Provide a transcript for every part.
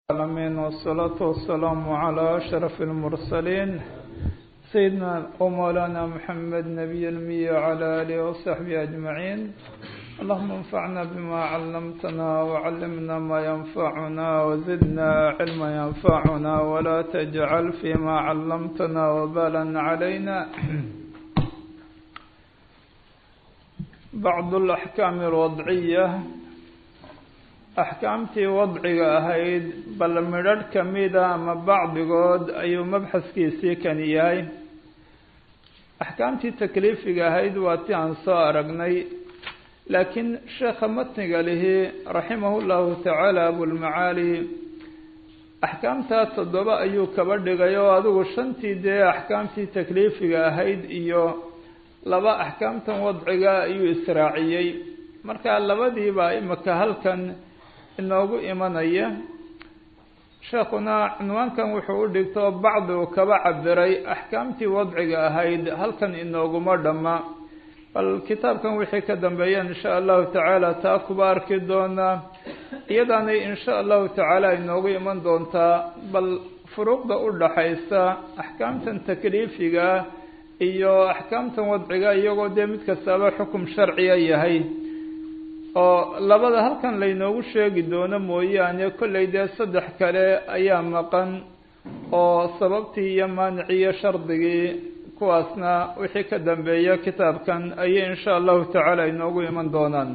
العالمين والصلاة والسلام على أشرف المرسلين سيدنا ومولانا محمد نبي المية وعلى آله وصحبه أجمعين اللهم انفعنا بما علمتنا وعلمنا ما ينفعنا وزدنا علما ينفعنا ولا تجعل فيما علمتنا وبالا علينا بعض الأحكام الوضعية axkaamtii wadciga ahayd bal midrharh ka mida ama bacdigood ayuu mabxaskiisii kani yahay axkaamtii takliifiga ahayd waa ti aan soo aragnay laakiin sheekha matniga lihi raximahu llahu tacaala abulmacaali axkaamtaa toddoba ayuu kaba dhigay oo adigu shantii dee axkaamtii takliifiga ahayd iyo laba axkaamtan wadciga ayuu israaciyey marka labadiiba imika halkan inoogu imanaya sheekuna cinwaankan wuxuu u dhigto bacdi uu kaba cabiray axkaamtii wadciga ahayd halkan inooguma dhamma bal kitaabkan wixii ka dambeeya insha allahu tacaala taa kuba arki doonaa iyadaanay insha allahu tacaala inoogu iman doontaa bal furuuqda u dhaxaysa axkaamtan takliifiga iyo axkaamtan wadciga iyagoo dee mid kastaaba xukum sharciya yahay oo labada halkan laynoogu sheegi doono mooyaane kollay dee saddex kale ayaa maqan oo sababtii iyo maaniciyo shardigii kuwaasna wixii ka dambeeya kitaabkan ayay insha allahu tacaala inoogu iman doonaan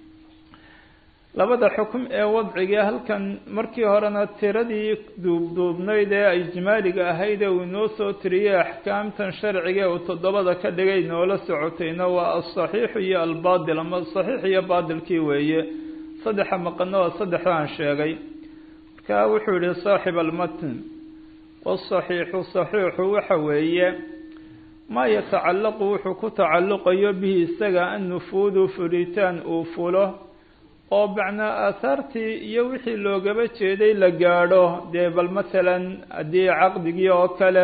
labada xukum ee wadciga halkan markii horena tiradii duubduubnayd ee ijmaaliga ahayd ee uu inoo soo tiriyey axkaamtan sharciga uu toddobada ka dhigay noola socotayna waa alsaxiixu iyo albaatil ama saxiix iyo baatilkii weeye saddexa maqano waa saddexdaan sheegay marka wuxuu yihi saaxib almatn wasaxiixu saxiixu waxa weeye maa yatacallaqu wuxuu ku tacalluqayo bihi isaga annufuudu fulitaan uu fulo oo macnaa aahaartii iyo wixii loogaba jeeday la gaadho dee bal masalan haddii caqdigii oo kale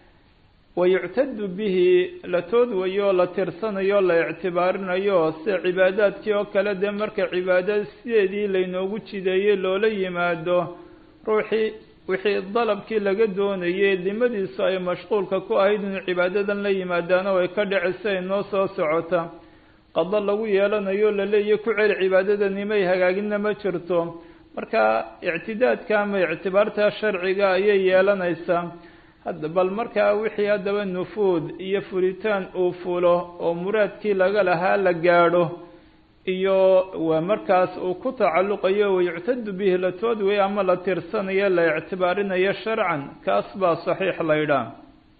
wayuctadu bihi la toodwayo la tirsanayo la ictibaarinayo sida cibaadaadkii oo kale dee marka cibaadada sideedii laynoogu jideeyey loola yimaado ruuxii wixii dalabkii laga doonayay dimadiisu ay mashquulka ku ahayd inuu cibaadadan la yimaadaana way ka dhicisa inoo soo socota qado lagu yeelanayo laleeyahy ku celi cibaadadani may hagaagina ma jirto marka ictidaadka ama ictibaarta sharciga ayay yeelanaysaa hadda bal markaa wixii haddaba nufuud iyo fulitaan uu fulo oo muraadkii laga lahaa la gaadho iyo waa markaas uu ku tacalluqayo wayuctadu bihi la toodway ama la tirsanayo la ictibaarinayo sharcan kaas baa saxiix laydhaa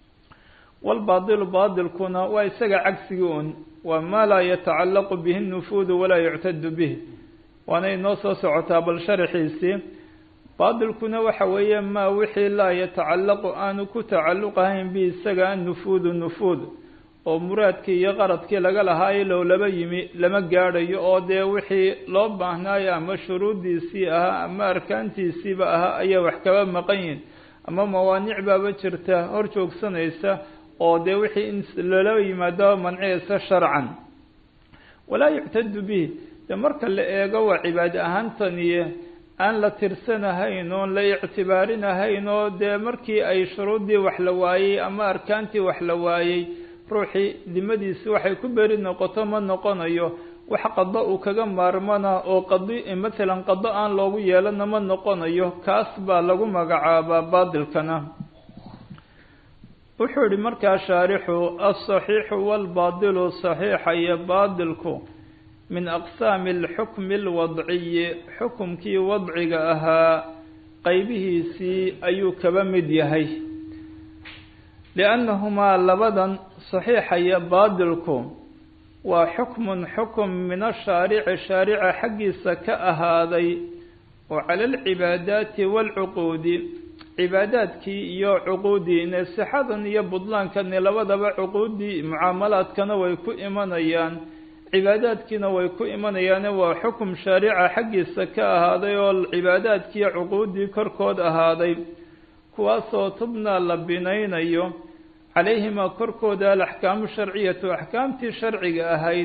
walbaadilu baadilkuna waa isaga cagsigii un waa maa laa yatacallaqu bihi nufuudu walaa yuctadu bih waana inoo soo socotaa bal sharaxiisii baadilkuna waxa weeye maa wixii laa yatacallaqu aanu ku tacalluqahayn bi isaga annufuudu nufuud oo muraadkii iyo qaradkii laga lahaayo low laba yimi lama gaadhayo oo dee wixii loo baahnaayo ama shuruuddiisii ahaa ama arkaantiisiiba ahaa ayaa wax kaba maqan yihin ama mawaanic baaba jirta hor joogsanaysa oo dee wixii in loola yimaado manciyaysa sharcan walaa yuctadu bihi de marka la eego waa cibaade ahaantaniye aan la tirsanahayn oon la ictibaarinahayn oo dee markii ay shuruuddii wax la waayey ama arkaantii wax la waayey ruuxii dimadiisi waxay ku beri noqoto ma noqonayo wax qado uu kaga maarmana oo qadi matsalan qado aan loogu yeelana ma noqonayo kaas baa lagu magacaabaa baadilkana wuxuu yihi markaa shaarixu alsaxiixu walbaadilu saxiixa iyo baadilku min aqsaami alxukmi alwadciyi xukumkii wadciga ahaa qeybihiisii ayuu kaba mid yahay liannahumaa labadan saxiixa iyo baadilku waa xukmun xukum min ashaarici shaarica xaggiisa ka ahaaday oo cala alcibaadaati waalcuquudi cibaadaadkii iyo cuquudii ine sixadan iyo budlaankani labadaba cuquuddii mucaamalaadkana way ku imanayaan cibaadaadkiina way ku imanayaane waa xukum shaarica xaggiisa ka ahaaday oo cibaadaadkiiyo cuquuddii korkood ahaaday kuwaasoo tubnaa la binaynayo calayhimaa korkooda alaxkaamu sharciyatu axkaamtii sharciga ahayd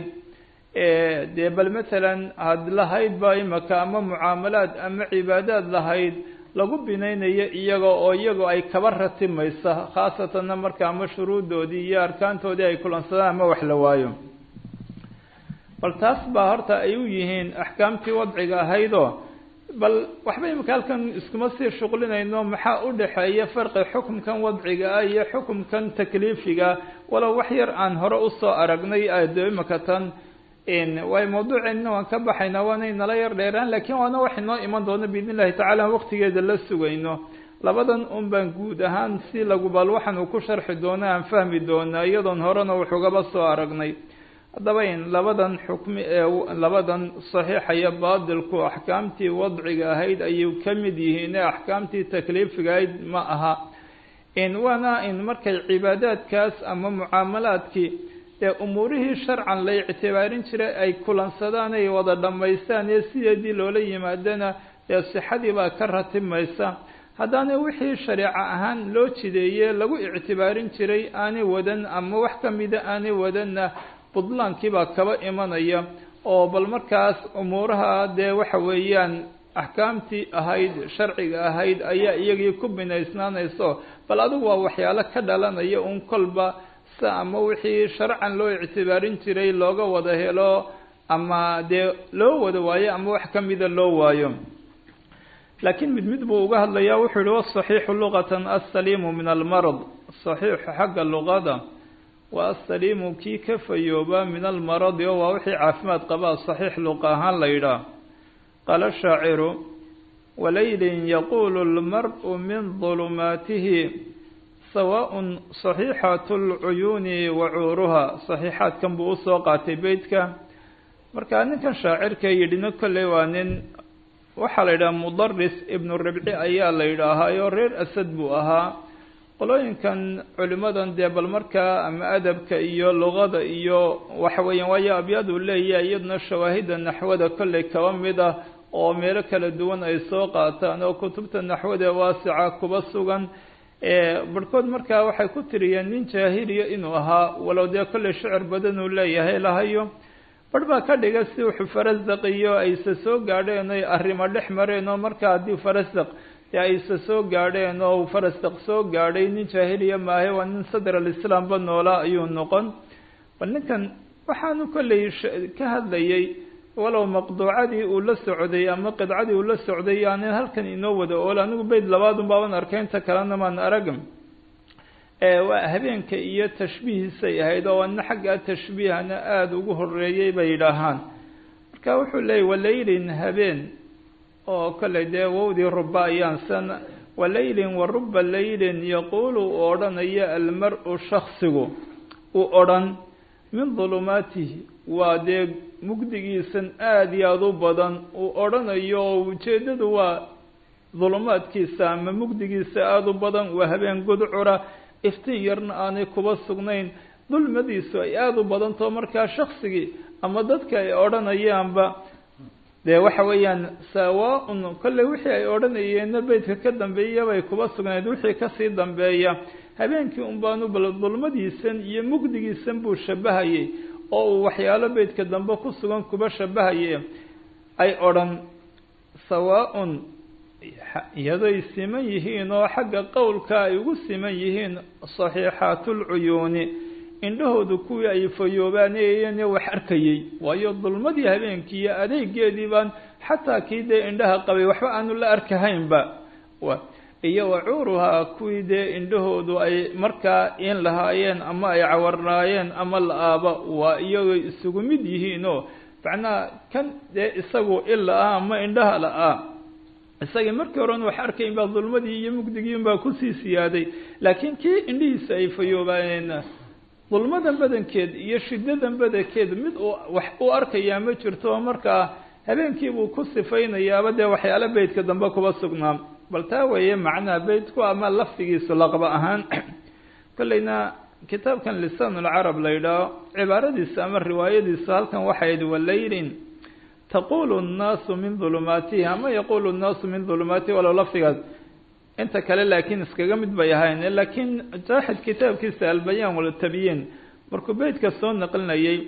dee bal masalan had lahayd ba imaka ama mucaamalaad ama cibaadaad lahayd lagu binaynayo iyaga oo iyago ay kaba ratimaysa khaasatanna marka ama shuruuddoodii iyo arkaantoodii ay kulansadaan ama wax la waayo bal taas baa horta ay u yihiin axkaamtii wadciga ahaydoo bal waxba imika halkan iskuma sii shuqlinayno maxaa u dhexeeya farqi xukumkan wadciga ah iyo xukumkan takliifiga walow wax yar aan hore usoo aragnay de imika tan waay mawduuceena waan ka baxaynaa waanay nala yar dheeraan lakiin waana wax inoo iman doono biidn illahi tacala waqtigeeda la sugayno labadan un baan guud ahaan si lagu bal waxaan uu ku sharxi doono aan fahmi doonaa iyadoon horena wuxugaba soo aragnay haddaba in labadan xukmi ee labadan saxiixa iyo baadilku axkaamtii wadciga ahayd ayay ka mid yihiin ee axkaamtii takliifiga ahayd ma aha in waana in markay cibaadaadkaas ama mucaamalaadkii ee umuurihii sharcan la ictibaarin jiray ay kulansadaan ay wada dhammaystaan ee sideedii loola yimaadana ee sixadii baa ka ratimaysa haddaana wixii shareeco ahaan loo jideeye lagu ictibaarin jiray aanay wadan ama wax kamida aanay wadanna budlaankii baa kaba imanaya oo bal markaas umuuraha dee waxa weeyaan axkaamtii ahayd sharciga ahayd ayaa iyagii ku binaysnaanayso bal adigu waa waxyaalo ka dhalanaya un kolba sa ama wixii sharcan loo ictibaarin jiray looga wada helo ama dee loo wada waayo ama wax kamida loo waayo laakiin mid mid buu uga hadlayaa wuxuu yihi wasaxiixu luqatan assaliimu min almarad saxiixu xagga luqada waa assaliimu kii ka fayooba min almaradi oo waa wixii caafimaad qabaa saxiix luqa ahaan la yidhaah qaala shaaciru walaylin yaquulu lmar-u min dulumaatihi sawaaءun صaxiixat اlcuyuuni wa cuuruha صaxiixaadkan buu usoo qaatay beytka marka ninkan shaacirka yidhina kolley waa nin waxaa la yidhaha mudaris ibnu ribci ayaa la yidhaahaayo reer asad buu ahaa qolooyinkan culimadan dee bal markaa ama adabka iyo luqada iyo waxa weeyaan waayo abyaaduu leeyahay iyaduna shawaahida naxwada kolley kaba mid ah oo meelo kala duwan ay soo qaataan oo kutubta naxwada waasica kuba sugan barhkood markaa waxay ku tiriyeen nin jaahiliya inuu ahaa walow dee kolley shicir badan uu leeyahay lahayo barh baa ka dhiga si wuxuu farasdaq iyo ayse soo gaadheen oy arrimo dhex mareen oo markaa haddii farasdaq dee ayse soo gaadheen oo farasdaq soo gaadhay nin jaahiliya maahe waa nin sadr alislaamba noolaa ayuu noqon bal ninkan waxaanu kolley ka hadlayay walow maqduucadii uu la socday ama qidcadii uu la socday yaanin halkan inoo wada ool anigu beyd labaadun baaban arkay inta kalena maan arag waa habeenka iyo tashbiihiisay ahayd oo ana xagga tashbiihana aada ugu horeeyey bay yidhaahaan marka wuxuu leeyay walaylin habeen oo kolley dee wowdii ruba ayaan san walaylin wa ruba laylin yaquulu uu odhanayo almar-u shaksigu uu odhan min dulumaatihi waa dee mugdigiisan aada iyo aada u badan uu odhanayo oo ujeeddadu waa dulumaadkiisa ama mugdigiisa aada u badan waa habeen gudcura iftiin yarna aanay kuba sugnayn dulmadiisu ay aada u badantaho markaa shaksigii ama dadka ay odhanayaanba dee waxa weeyaan sawaa-un kolley wixii ay odhanayeenna beydka ka dambeeya bay kuba sugnayd wixii kasii dambeeya habeenkii un baanu bal dulmadiisan iyo mugdigiisan buu shabahayay oo uu waxyaalo beydka dambe ku sugan kuba shabahaye ay odhan sawaa-un iyadoy siman yihiin oo xagga qowlka ay ugu siman yihiin saxiixaatulcuyuuni indhahoodu kuwii ay fayoobaanayeen wax arkayey waayo dulmadii habeenkii iyo adeegeedii baan xataa kii dee indhaha qabay waxba aanu la arkahaynba iyo wacuuruhaa kuwii dee indhahoodu ay markaa in lahaayeen ama ay cawarnaayeen ama la-aaba waa iyagoo isugu mid yihiinoo macnaha kan dee isagu ila-ah ama indhaha la-ah isagii markii horen wax arkayn baa dulmadii iyo mugdigiin baa kusii siyaaday laakiin kii indhihiisa ay fayoobaayeen dulmadan badankeed iyo shidadan badankeed mid uu wax u arkayaa ma jirto oo markaa habeenkiibuu ku sifaynayaaba dee waxyaalo beydka dambe kuba sugnaa bal taa weeye macnaha beydku ama lafdigiisu laqba ahaan kolleyna kitaabkan lisaan ulcarab la yidhaaho cibaaradiisa ama riwaayadiisa halkan waxayd walaylin taqulu nnaasu min dulumaatihi ama yaqulu nnaasu min dulumaatihi walow lafdigaas inta kale laakiin iskaga mid bay ahayn laakiin jaaxid kitaabkiisa albayaan waltabyiin markuu beydka soo naqlinayay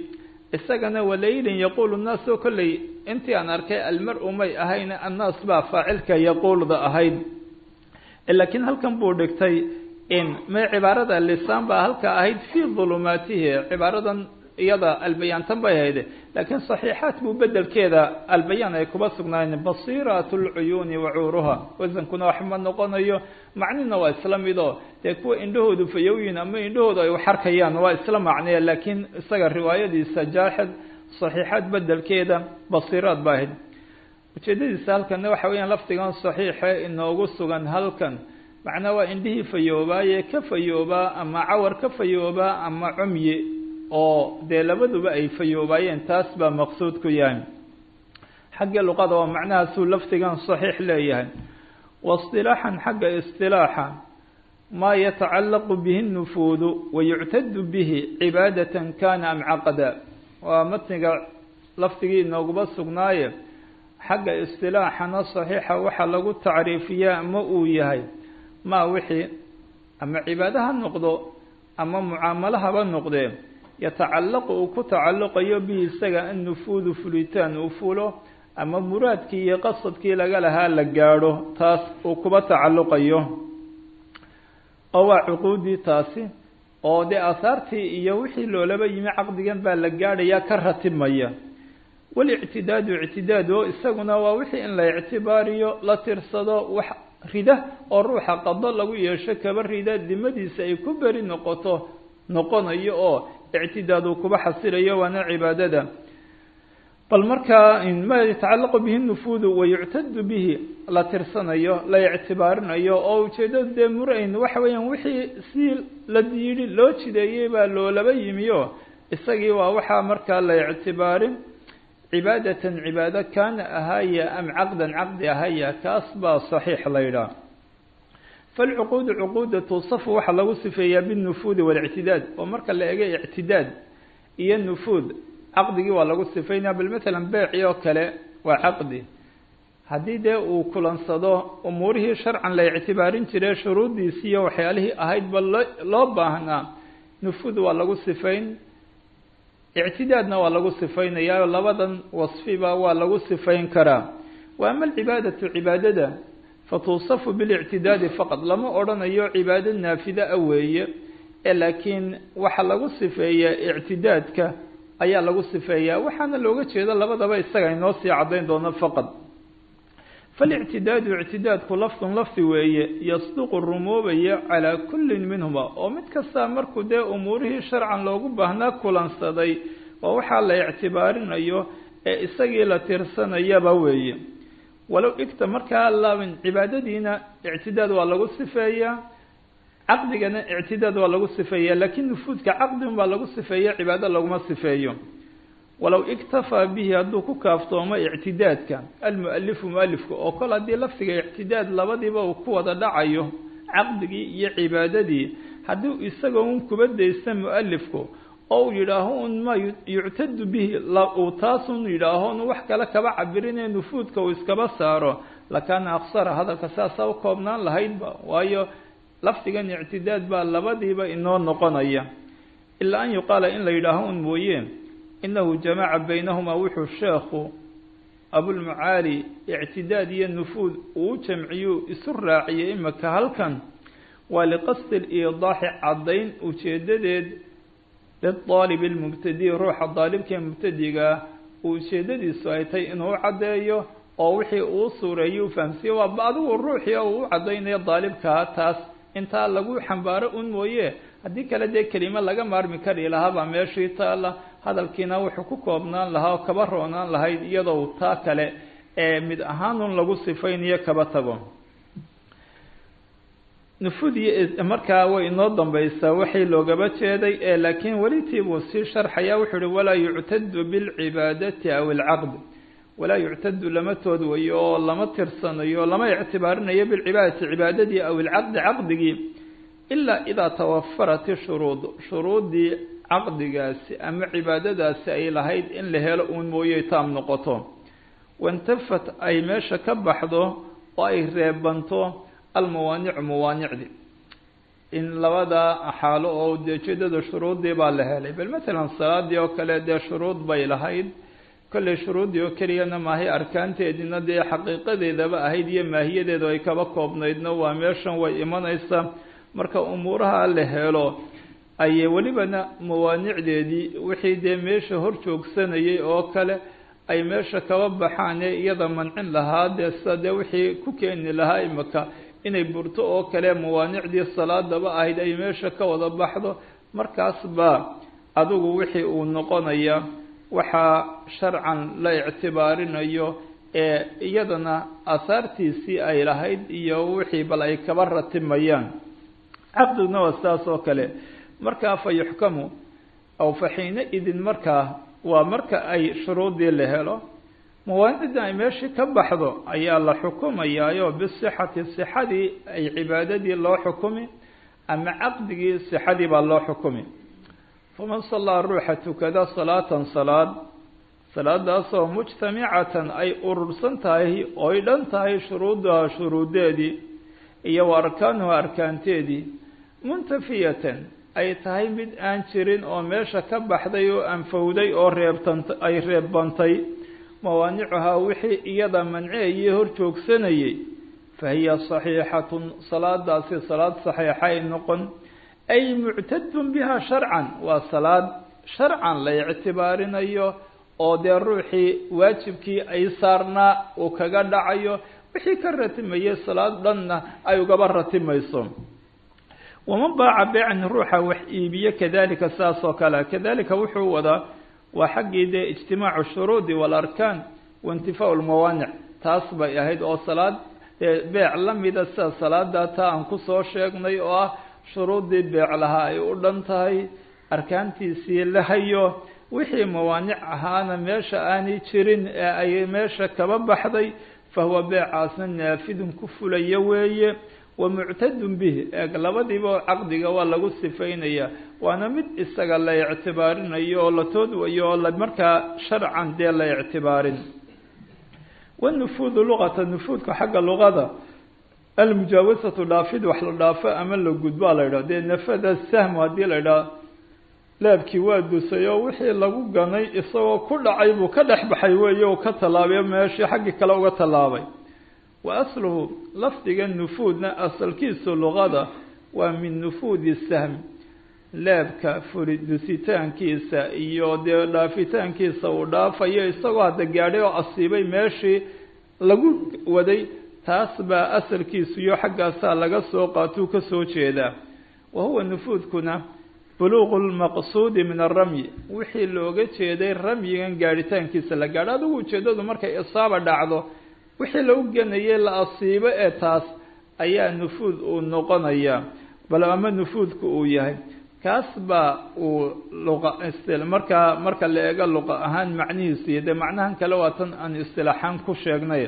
isagana walaylin yaquulu nnaas oo kolley intii aan arkay almar-u may ahayn annaas baa faacilka yaquulda ahayd laakiin halkan buu dhigtay in may cibaarada lisaan baa halka ahayd fii dulumaatihi cibaaradan iyada albayaantan bay ahayd laakiin saxiixaat buu bedelkeeda albayaan ay kuba sugnaayeen basiirat lcuyuuni wacuuruha wasankuna waxma noqonayo macnina waa isla mido dee kuwa indhahoodu fayowyin ama indhahoodu ay waxarkayaan waa isla macnaya laakiin isaga riwaayadiisa jaaxid saxiixaad bedelkeeda basiiraad ba ahayd ujeedadiisa halkanna waxa weeyaan lafdigan saxiixe inoogu sugan halkan macnaa waa indhihii fayoobaaye ka fayoobaa ama cawar ka fayoobaa ama cumyi oo dee labaduba ay fayoobaayeen taas baa maqsuud ku yahay xagga luqada waa macnahaasuu lafdigan saxiix leeyahay waistilaaxan xagga istilaaxa maa yatacallaqu bihi nufuudu wayuctadu bihi cibaadatan kana am caqada waa matniga lafdigii inooguba sugnaaye xagga istilaaxana saxiixa waxaa lagu tacriifiyaa ma uu yahay maa wixii ama cibaado ha noqdo ama mucaamalo haba noqdee yatacallaqu uu ku tacalluqayo bihi isaga annufuudu fulitaan uu fulo ama muraadkii iyo qasadkii laga lahaa la gaadho taas uu kuba tacalluqayo oo waa cuquudii taasi oo dee aahaartii iyo wixii loolaba yimi caqdigan baa la gaadhayaa ka ratibmaya walictidaadu ictidaad oo isaguna waa wixii in la ictibaariyo la tirsado wax rida oo ruuxa qado lagu yeesho kaba rida dimadiisa ay ku beri noqoto noqonayo oo ictidaad uu kuba xasilayo waana cibaadada bal markaa ma yatacallaqu bihi nufuudu wayuctadu bihi la tirsanayo la ictibaarinayo oo ujeedadu dee murayn waxa weeyaan wixii si la yidhi loo jideeyey baa loolaba yimiyo isagii waa waxaa markaa la ictibaarin cibaadatan cibaado kaana ahaya am caqdan caqdi ahaya kaas baa saxiix la yidhaah falcuquudu cuquuda tuusafu waxaa lagu sifeeyaa binufuudi walictidaad oo marka la ego ictidaad iyo nufuud caqdigii waa lagu sifeynaya bal matalan beeci oo kale waa caqdi haddii dee uu kulansado umuurihii sharcan la ictibaarin jiray shuruuddiisi iyo waxyaalihii ahayd ba lo loo baahnaa nufuud waa lagu sifayn ictidaadna waa lagu sifaynayaa labadan wasfiba waa lagu sifayn karaa wa ama alcibaadatu cibaadada fatuusafu bilictidaadi faqad lama odhanayo cibaado naafida a weeye ee laakiin waxaa lagu sifeeyaa ictidaadka ayaa lagu sifeeyaa waxaana looga jeeda labadaba isaga inoo sii caddayn doono faqad falictidaadu ictidaadku lafdun lafdi weeye yasduqu rumoobaya calaa kullin minhuma oo mid kastaa markuu dee umuurihii sharcan loogu baahnaa kulansaday waa waxaa la ictibaarinayo ee isagii la tirsanayaba weeye walow igta markaa laabin cibaadadiina ictidaad waa lagu sifeeyaa caqdigana ictidaad waa lagu sifeeyaa laakiin nufuudka caqdigun baa lagu sifeeya cibaado laguma sifeeyo walow iktafaa bihi hadduu ku kaaftoomo ictidaadka almualifu mualifka oo kol haddii lafdiga ictidaad labadiiba uu ku wada dhacayo caqdigii iyo cibaadadii haddii isagoo un kuba daysta mualifku oo uu yidhaaho un ma yuctadu bihi uu taasun yidhaaho un wax kale kaba cabirinee nufuudka uu iskaba saaro lakaana aksara hadalka saasa u koobnaan lahaydba waayo lafdigan ictidaad baa labadiiba inoo noqonaya ilaa an yuqaala in la yidhaaho un mooye inahu jamaca baynahumaa wuxuu sheekhu abulmacaali ictidaad iyo nufuud uu jamciyuu isu raaciyay imaka halkan waa liqasdi liidaaxi caddayn ujeedadeed lidaalibi lmubtadi ruuxa daalibkae mubtadigaa uu ujeedadiisu ay tahay inuu caddeeyo oo wixii uu suureeyey u fahamsiiye waaba adigu ruuxii oo uu u caddaynayo daalibkaa taas intaa lagu xambaaro un mooye haddii kale dee kelimo laga maarmi kari lahaabaa meeshii taala hadalkiina wuxuu ku koobnaan lahaa oo kaba roonaan lahayd iyadoo taa kale ee mid ahaanun lagu sifaynayo kaba tago nufuudiyo markaa way inoo dambaysaa waxay loogaba jeeday ee laakiin welitii buu sii sharxayaa wuxuu uhi walaa yuctadu bilcibaadati aw alcaqd walaa yuctadu lama tood wayo oo lama tirsanayo lama ictibaarinayo bilcibaadati cibaadadii aw alcaqdi caqdigii ilaa idaa tawafarat ishuruud shuruuddii caqdigaasi ama cibaadadaasi ay lahayd in la helo uun mooye taam noqoto wantafat ay meesha ka baxdo oo ay reebanto almawaanicu mawaanicdi in labada xaalo oo ujeedada shuruuddii baa la helay bal matalan salaadii oo kale dee shuruud bay lahayd kolley shuruuddii oo keliyana maahay arkaanteediina dee xaqiiqadeedaba ahayd iyo maahiyadeedu ay kaba koobnaydna waa meeshan way imanaysaa marka umuuraha la helo ayay welibana mawaanicdeedii wixii dee meesha hor joogsanayay oo kale ay meesha kaba baxaan ee iyada mancin lahaa dee sida dee wixii ku keeni lahaa imaka inay burto oo kale mawaanicdii salaadaba ahayd ay meesha ka wada baxdo markaas baa adigu wixii uu noqonaya waxaa sharcan la ictibaarinayo ee iyadana ahaartiisii ay lahayd iyo wixii bal ay kaba ratimayaan caqdiguna waa sidaas oo kale markaa fa yuxkamu aw fa xiina idin markaa waa marka ay shuruuddii la helo mawaanicdan ay meeshii ka baxdo ayaa la xukumayaayo bisixati sixadii ay cibaadadii loo xukumi ama caqdigii sixadii baa loo xukumi faman sallaa ruuxa tukada salaatan salaad salaadaasoo mujtamicatan ay urursan tahay oy dhan tahay shuruuduha shuruudeedii iyo wa arkaanuha arkaanteedii muntafiyatan ay tahay mid aan jirin oo meesha ka baxday oo anfowday oo reebtant ay reebbantay mawaanicuhaa wixii iyada manceeye hor joogsanayay fa hiya saxiixatun salaadaasi salaad saxiixa ay noqon ay muctadun biha sharcan waa salaad sharcan la ictibaarinayo oo dee ruuxii waajibkii ay saarnaa uu kaga dhacayo wixii ka ratimayay salaad dhanna ay ugaba ratimayso waman baaca beecan ruuxa wax iibiye kadalika saas oo kale kadalika wuxuu wadaa waa xaggii dee ijtimaacu shuruudi waalarkaan waintifaau lmawaanic taas bay ahayd oo salaad beec la mida sida salaada taa aan kusoo sheegnay oo ah shuruuddii beec lahaa ay u dhan tahay arkaantiisii la hayo wixii mawaanic ahaana meesha aanay jirin ee ay meesha kaba baxday fahuwa beecaasna naafidun ku fulaya weeye wa muctadun bihi eeg labadiiba caqdiga waa lagu sifaynaya waana mid isaga la ictibaarinayo oo la toodwayo oo la markaa sharcan dee la ictibaarin wanufuudu luqata nufuudka xagga luqada almujaawasatu dhaafid wax la dhaafo ama la gudbaa la yidhaha dee nafada sahmu haddii la yidhaha leebkii waa dusay oo wixii lagu ganay isagoo ku dhacay buu ka dhex baxay weeye uu ka tallaabay meeshii xaggii kale uga tallaabay wa asluhu lafdiga nufuudna asalkiisu luqada waa min nufuudi sahmi leebka furi dusitaankiisa iyo dee dhaafitaankiisa uu dhaafayo isagoo hadda gaadhay oo asiibay meeshii lagu waday taas baa asalkiisu iyo xaggaasaa laga soo qaatuu ka soo jeedaa wa huwa nufuudkuna buluuqu lmaqsuudi min alramyi wixii looga jeeday ramyigan gaadhitaankiisa la gaadho adigu ujeeddadu markay isaaba dhacdo wixii lagu ganayay la asiibo ee taas ayaa nufuud uu noqonayaa bal ama nufuudku uu yahay kaas baa uu luqa markaa marka la eego luqa ahaan macnihiisu iyo dee macnahan kale waa tan aan istilaaxaan ku sheegnay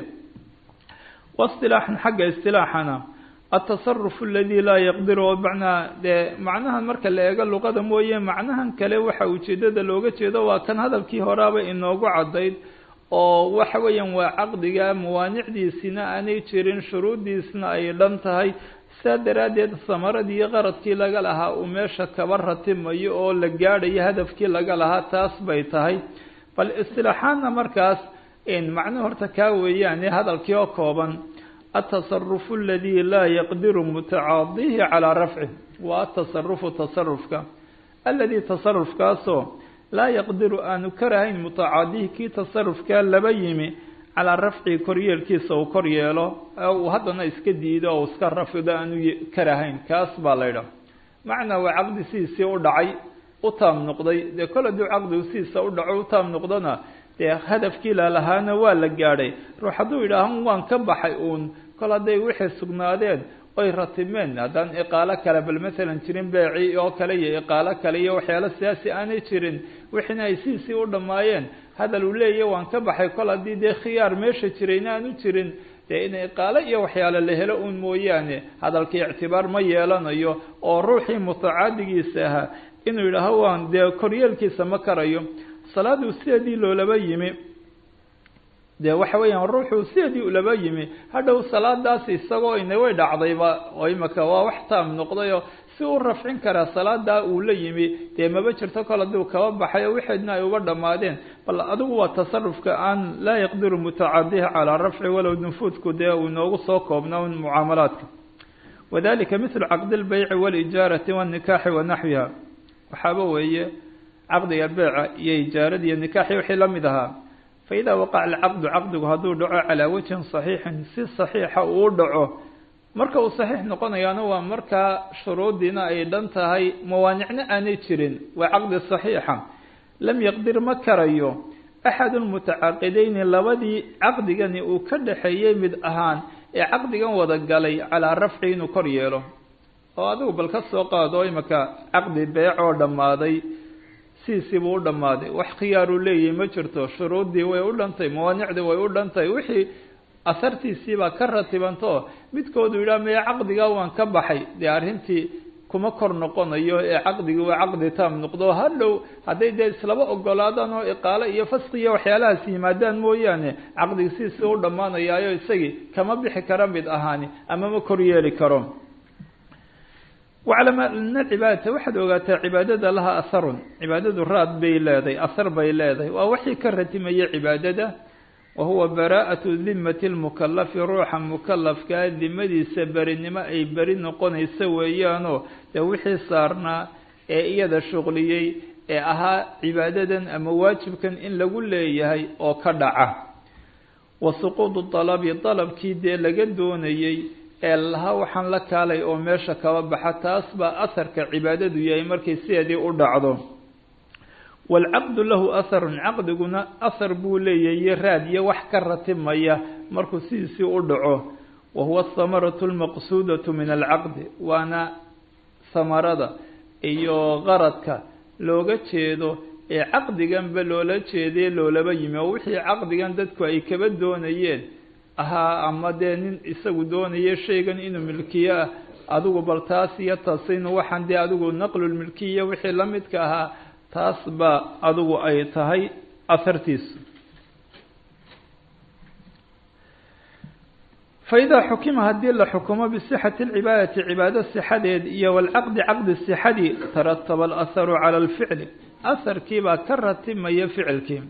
waistilaaxan xagga istilaaxana altasarufu aladi laa yaqdiru oo macnaa dee macnahan marka la eego luqada mooye macnahan kale waxa ujeedada looga jeedo waa kan hadalkii horaaba inoogu caddayd oo waxa weeyaan waa caqdiga mawaanicdiisina aanay jirin shuruuddiisna ay dhan tahay saa daraaddeed samaradii iyo qaradkii laga lahaa uu meesha kaba ratimayo oo la gaadhayo hadafkii laga lahaa taas bay tahay bal istilaaxaanna markaas macno horta kaa weeyaane hadalkii oo kooban atasarufu aladi laa yaqdiru mutacaadihi calaa rafcih waa atasarufu tasarufka aladi tasarufkaasoo laa yaqdiru aanu karahayn mutacaadihi kii tasarufkaa laba yimi calaa rafci koryeelkiisa uu kor yeelo uu haddana iska diido oo iska rafido aanu karahayn kaas baa la ydhaha macnaa waa caqdi sidiisii u dhacay u taam noqday dee kol hadduu caqdigu sidiisa u dhaco u taam noqdona dee hadafkii lalahaana waa la gaadhay ruux hadduu yidhaaho waan ka baxay uun kol hadday wixii sugnaadeen oy ratimeen haddaan iqaalo kale bal masalan jirin beeci oo kale iyo iqaalo kale iyo waxyaalo siyaasi aanay jirin wixiina ay sidiisii u dhammaayeen hadal uu leeyahy waan ka baxay kol haddii dee khiyaar meesha jirayna aanu jirin dee in iqaalo iyo waxyaalo la helo uun mooyaane hadalkii ictibaar ma yeelanayo oo ruuxii mutacaadigiisa ahaa inuu yidhaaho waan dee koryeelkiisa ma karayo salaaduu sideedii loolaba yimi dee waxa weeyaan ruuxuu sideedii ulaba yimi hadhow salaadaas isagoo ina way dhacdayba oo imaka waa wax taam noqday oo si u rafcin karaa salaadaa uu la yimi dee maba jirto kol hadduu kaba baxay oo wixeedna ay uba dhammaadeen bal adigu waa tasarufka aan laa yaqdiru mutacadiha calaa rafci walow nufuudku dee uu inoogu soo koobna un mucaamalaadka wadalika mithlu caqdi lbeyci walijaarati wanikaaxi wa naxwiha waxaaba weeye caqdiga beeca iyo ijaarada iyo nikaaxi wixii la mid ahaa fa idaa waqaca alcaqdu caqdigu hadduu dhaco calaa wajhin saxiixin si saxiixa uu dhaco marka uu saxiix noqonayaana waa markaa shuruuddiina ay dhan tahay mawaanicna aanay jirin waa caqdi saxiixa lam yaqdir ma karayo axadu mutacaqidayni labadii caqdigani uu ka dhaxeeyey mid ahaan ee caqdigan wada galay calaa rafci inuu kor yeelo oo adigu bal ka soo qaado imaka caqdi beec oo dhammaaday siisiibuu u dhammaaday wax khiyaaruu leeyahay ma jirto shuruuddii way u dhantay mawaanicdii way u dhantay wixii asartiisiibaa ka ratibanto midkoodu yidhaha meye caqdigaa waan ka baxay dee arrintii kuma kor noqonayo ee caqdigii waa caqdi taam noqdo hadhow hadday dee islaba ogolaadaan oo iqaalo iyo faski iyo waxyaalahaas yimaadaan mooyaane caqdigi siisii u dhammaanayaayo isagii kama bixi kara mid ahaani ama ma kor yeeli karo waclam ana alcibaadata waxaad ogaataa cibaadada laha asarun cibaadadu raad bay leedahay asar bay leedahay waa wixii ka ratimaya cibaadada wa huwa baraa'atu dimati lmukalafi ruuxa mukalafkaa dimadiisa berinimo ay beri noqonaysa weeyaanoo dee wixii saarnaa ee iyada shuqliyey ee ahaa cibaadadan ama waajibkan in lagu leeyahay oo ka dhaca wa suquudu dalabi dalabkii dee laga doonayey ee laha waxaan la kaalay oo meesha kaba baxa taas baa asarka cibaadadu yahay markay sideedii u dhacdo waalcaqdu lahu asarun caqdiguna asar buu leeyahay raad iyo wax ka ratibmaya markuu sidiisii u dhaco wa huwa ahamaratu almaqsuudatu min alcaqdi waana samarada iyo qaradka looga jeedo ee caqdiganba loola jeeday loolaba yimi oo wixii caqdigan dadku ay kaba doonayeen ahaa ama dee nin isagu doonaya shaygan inuu milkiyo ah adigu bal taas iyo tasin waxaan dee adigu naqlulmilkiya wixii la midka ahaa taas baa adigu ay tahay asartiisu fa idaa xukima haddii la xukumo bisixati alcibaadati cibaado sixadeed iyo walcaqdi caqdi sixadii tarataba alasaru cala alficli asarkiibaa ka ratibmaya ficilkii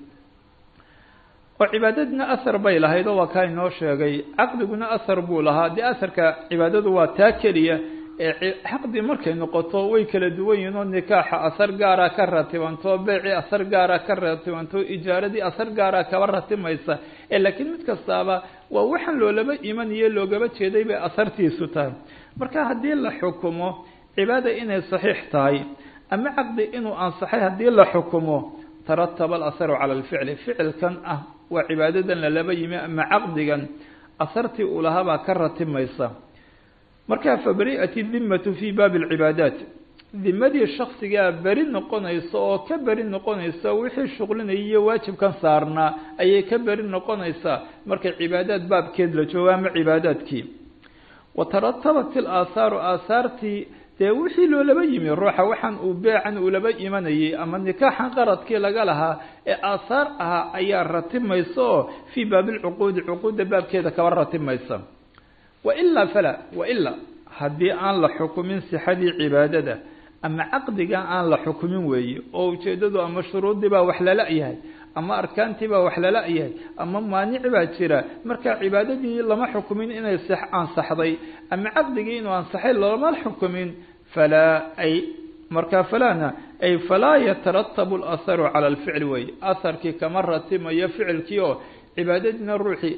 oo cibaadadna asar bay lahayd oo waa kaa inoo sheegay caqdiguna asar buu lahaa dee asarka cibaadadu waa taa keliya ee caqdi markay noqoto way kala duwan yihiin oo nikaaxa asar gaara ka ratibanto beeci asar gaara ka ratibanto ijaaradii asar gaara kaba ratimaysa ee laakiin mid kastaaba waa waxaan loolaba imanayo loogaba jeeday bay asartiisu tahay marka haddii la xukumo cibaada inay saxiix tahay ama caqdi inuu ansaxay haddii la xukumo tarataba alasaru cala alficli ficilkan ah waa cibaadadan lalaba yimi ama caqdigan asartii uu lahaabaa ka ratibmaysa markaa fabari'at dimmatu fii baabi alcibaadaat dimadii shaksigaa beri noqonaysa oo ka beri noqonaysa wixii shuqlinaya iyo waajibkan saarnaa ayay ka beri noqonaysaa markay cibaadaad baabkeed la joogo ama cibaadaadkii wa taratabat ilaasaaru aasaartii dee wixii loolaba yimi ruuxa waxaan uu beecan uulaba imanayay ama nikaaxan qaradkii laga lahaa ee aasaar ahaa ayaa ratibmaysa oo fii baabilcuquudi cuquudda baabkeeda kaba ratibmaysa wailaa fala wailaa haddii aan la xukumin sixadii cibaadada ama caqdiga aan la xukumin weeye oo ujeeddadu ama shuruuddii baa wax lala yahay ama arkaantii baa wax lala yahay ama maanic baa jira marka cibaadadii lama xukumin inay ansaxday ama caqdigii inuu ansaxay lama xukumin falaa ay markaa falaana ay falaa yataratabu alasaru cala alficli weeye asarkii kama ratimayo ficilkii oo cibaadadiina ruuxii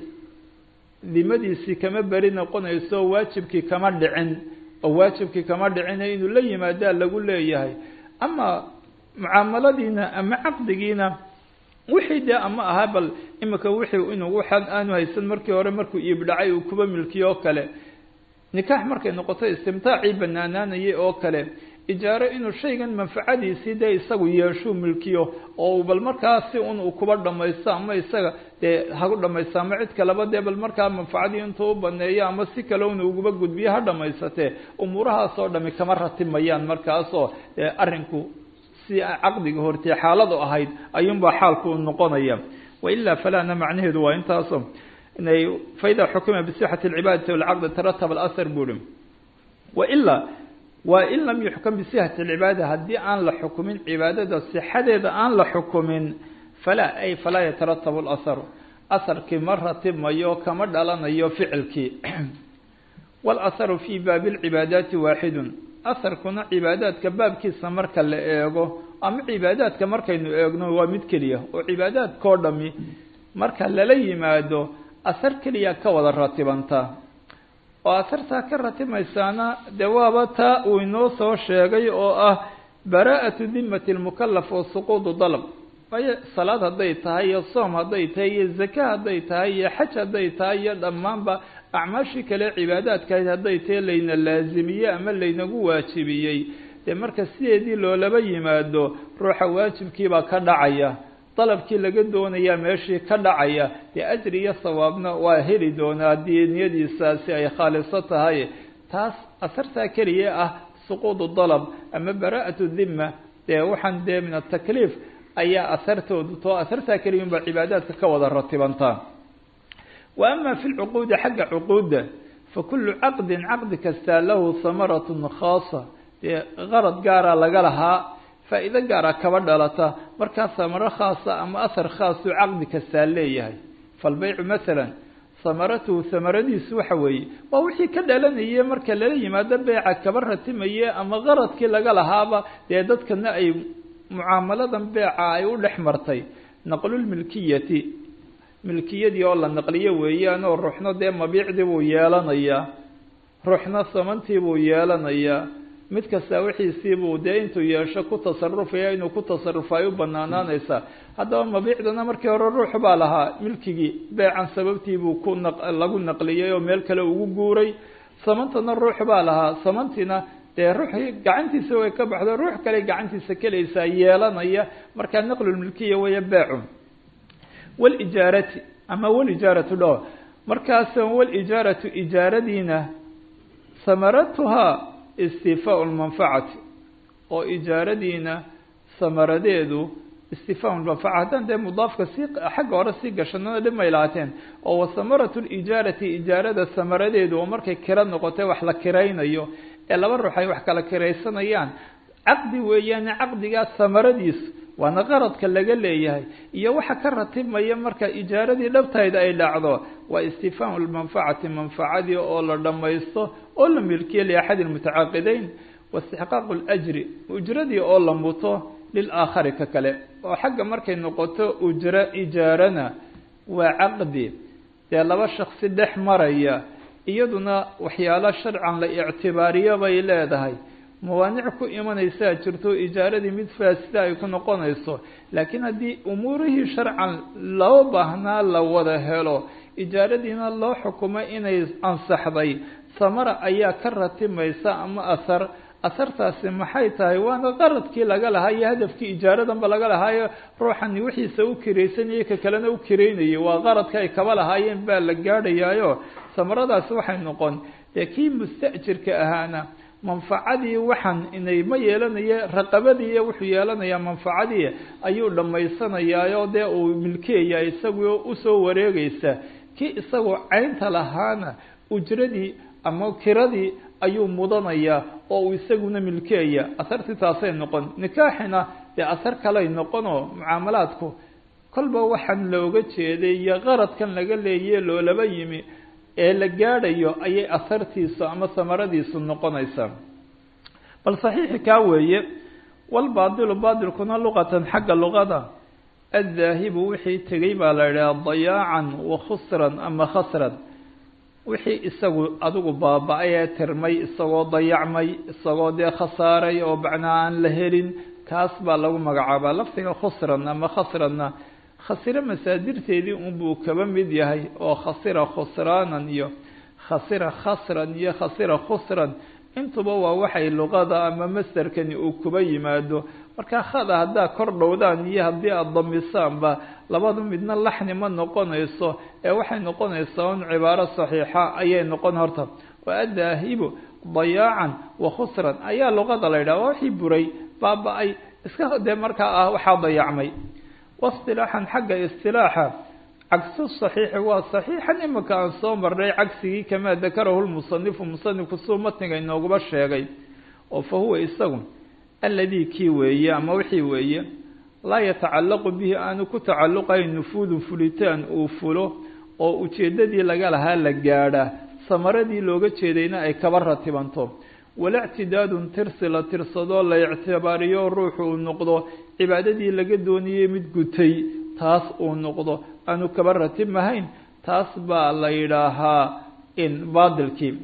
dimadiisii kama beri noqonayso waajibkii kama dhicin oo waajibkii kama dhicina inuu la yimaadaa lagu leeyahay ama mucaamaladiina ama caqdigiina wixii dee ama ahaa bal imika wixii inuu waxaan aanu haysan markii hore markuu iibdhacay uu kuba milkiyo oo kale nikaax markay noqoto istimtaacii banaanaanayay oo kale ijaaro inuu shaygan manfacadiisii dee isagu yeeshuu milkiyo oo bal markaa si un uu kuba dhamaysto ama isaga dee hagu dhamaysto ama cid kaleba dee bal markaa manfacadii intuu u baneeyo ama si kale un uguba gudbiyo ha dhamaysatee umuurahaas oo dhami kama ratibmayaan markaasoo dee arrinku si caqdiga hortee xaaladu ahayd ayuunbaa xaalku noqonaya wailaa falaana macnaheedu waa intaaso inay faida xukima bisixati alcibaadati walcaqdi tarataba alasar buuri wailaa waa in lam yuxkam bisihati alcibaada haddii aan la xukumin cibaadada sixadeeda aan la xukumin falaa ay falaa yataratabu laharu asarkii ma ratibmayo kama dhalanayo ficilkii walaharu fii baabi lcibaadaati waaxidun asarkuna cibaadaadka baabkiisa marka la eego ama cibaadaadka markaynu eegno waa mid keliya oo cibaadaadkao dhami marka lala yimaado asar keliya ka wada ratibanta oo asartaa ka ratimaysaana dee waaba taa uu inoo soo sheegay oo ah baraa'atu dimati lmukalaf wa suquudu dalab waayo salaad hadday tahay iyo soom hadday tahay iyo zake hadday tahay iyo xaj hadday tahay iyo dhammaanba acmaashii kale cibaadaadkahayd hadday tahay layna laazimiyey ama laynagu waajibiyey dee marka sideedii loolaba yimaado ruuxa waajibkiibaa ka dhacaya dalabkii laga doonayaa meeshii ka dhacaya dee ajri iyo sawaabna waa heli doonaa haddii niyadiisaasi ay khaaliso tahay taas asartaa keliya ah suquudu dalab ama baraa'atu dhima dee waxaan dee min atakliif ayaa asartoodu too asartaa keliya unba cibaadaadka ka wada ratibantaa wa ama fi lcuquudi xagga cuquudda fa kullu caqdin caqdi kastaa lahu hamaratun khaasa dee qarad gaara laga lahaa faa'iido gaara kaba dhalata markaa samaro khaasa ama ahar khaasu caqdi kastaa leeyahay falbaycu masalan samaratuhu samaradiisu waxa weeye waa wixii ka dhalanayay marka lala yimaado beeca kaba ratimaye ama qaradkii laga lahaaba dee dadkana ay mucaamaladan beeca ay u dhex martay naqlulmilkiyati milkiyadii oo la naqliyo weeyaan oo ruuxna dee mabiicdii buu yeelanayaa ruuxna samantii buu yeelanayaa mid kasta wixiisiibuu dee intuu yeesho ku tasarufaya inuu ku tasarufa ay u banaanaanaysaa haddaba mabiicdana markii hore ruux baa lahaa milkigii beecan sababtiibuu ku na lagu naqliyey oo meel kale ugu guuray samantana ruux baa lahaa samantiina dee ruuxii gacantiisa way ka baxdo ruux kale gacantiisa kelaysaa yeelanaya markaa naqlulmilkiya weeye beecu walijaarati ama walijaaratu dho markaas walijaaratu ijaaradiina samaratuhaa istifaau lmanfacati oo ijaaradiina samaradeedu istifaau lmanfaca haddaan dee mudaafka si xagga hore sii gashanana dhib may lahaateen oo wasamaratu lijaarati ijaarada samaradeedu oo markay kira noqotay wax la kiraynayo ee laba ruux ay wax kala kiraysanayaan caqdi weeyaane caqdigaa samaradiisu waana qaradka laga leeyahay iyo waxa ka ratibmaya marka ijaaradii dhabtayda ay dhacdo waa istifaamu lmanfacati manfacadii oo la dhammaysto oo la milkiyo liaxadi lmutacaaqideyn waistixqaaqu ljri ujradii oo la muto lilaakhari ka kale oo xagga markay noqoto ujro ijaarana waa caqdi dee laba shaksi dhex maraya iyaduna waxyaalo sharcan la ictibaariyo bay leedahay mawaanic ku imanaysaa jirto ijaaradii mid faasida ay ku noqonayso laakiin haddii umuurihii sharcan loo baahnaa la wada helo ijaaradiina loo xukumay inay ansaxday samara ayaa ka ratimaysa ama ahar asartaasi maxay tahay waana qaradkii laga lahaa iyo hadafkii ijaaradanba laga lahaayo ruuxani wixiisa u kiraysanayay ka kalena u kiraynayay waa qaradka ay kaba lahaayeen baa la gaadhayaayo samaradaasi waxay noqon dee kii musta'jirka ahaana manfacadii waxaan inay ma yeelanaye raqabadii wuxuu yeelanayaa manfacadii ayuu dhammaysanayaayo dee uu milkiyaya isagoo usoo wareegaysa kii isagoo caynta lahaana ujradii ama kiradii ayuu mudanayaa oo uu isaguna milkiyaya asartii taasay noqon nikaaxina dee asar kaley noqonoo mucaamalaadku kolba waxaan looga jeeday iyo qaradkan laga leeyaye loolaba yimi ee la gaadhayo ayay asartiisu ama samaradiisu noqonaysaa bal saxiixi kaa weeye walbaadilu baadilkuna luqatan xagga luqada addaahibu wixii tegey baa la idhaha dayaacan wa khusran ama khasran wixii isagu adigu baaba-ay ee tirmay isagoo dayacmay isagoo dee khasaaray oo macnaa aan la helin kaas baa lagu magacaabaa lafdiga khusran ama khasranna khasiro masaadirteedii unbuu kaba mid yahay oo khasira khusraanan iyo khasira khasran iyo khasira khusran intuba waa waxay luqada ama masderkani uu kuba yimaado markaa khada haddaa kor dhowdaan iyo haddii aada damisaanba labadu midna laxni ma noqonayso ee waxay noqonaysaa un cibaaro saxiixa ayay noqon horta waa addaahibu dayaacan wa khusran ayaa luqada la yidhaha waa wixii buray baaba-ay iska dee markaa ah waxaa dayacmay waistilaaxan xagga istilaaxa cagsu saxiixi waa saxiixan imika aan soo marnay cagsigii kamaa dakarahu lmusanifu musanifku suu matniga inooguba sheegay oo fa huwa isagu alladii kii weeye ama wixii weeye laa yatacallaqu bihi aanu ku tacalluqayn nufuudun fulitaan uu fulo oo ujeeddadii laga lahaa la gaadha samaradii looga jeedayna ay kaba ratibanto wala ictidaadun tirsi la tirsadoo la ictibaariyo ruuxu uu noqdo cibaadadii laga doonayey mid gutay taas uu noqdo aanu kaba ratibmahayn taas baa la yidhaahaa in baadilkii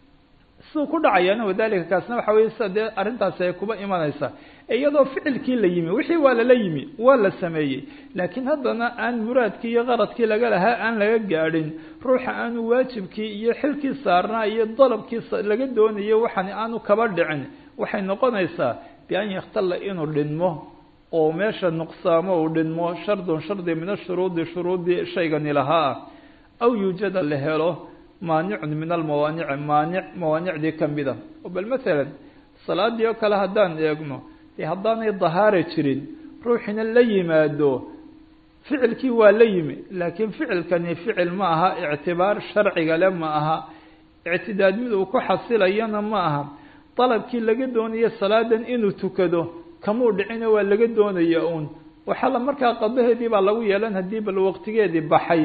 siduu ku dhacayaana wadalika kaasna waxa weye sida dee arrintaasi ay kuba imanaysa iyadoo ficilkii la yimi wixii waa lala yimi waa la sameeyey laakiin haddana aan muraadkii iyo qaradkii laga lahaa aan laga gaadhin ruuxa aanu waajibkii iyo xilkii saarnaa iyo dalabkii laga doonayo waxan aanu kaba dhicin waxay noqonaysaa bian yakhtalla inuu dhinmo oo meesha nuqsaamo uu dhinmo shardun shardi min ashuruudi shuruudii shaygani lahaa ah aw yuujada la helo maanicun min almawaanici maanic mawaanicdii kamida bal masalan salaadii oo kale haddaan eegno dee haddaanay dahaara jirin ruuxina la yimaado ficilkii waa la yimi laakiin ficilkani ficil ma aha ictibaar sharciga le ma aha ictidaad mid uu ku xasilayana ma aha dalabkii laga doonayo salaadan inuu tukado kamuu dhicina waa laga doonaya uun waxaa la markaa qadaheedii baa lagu yeelan haddii bal waqtigeedii baxay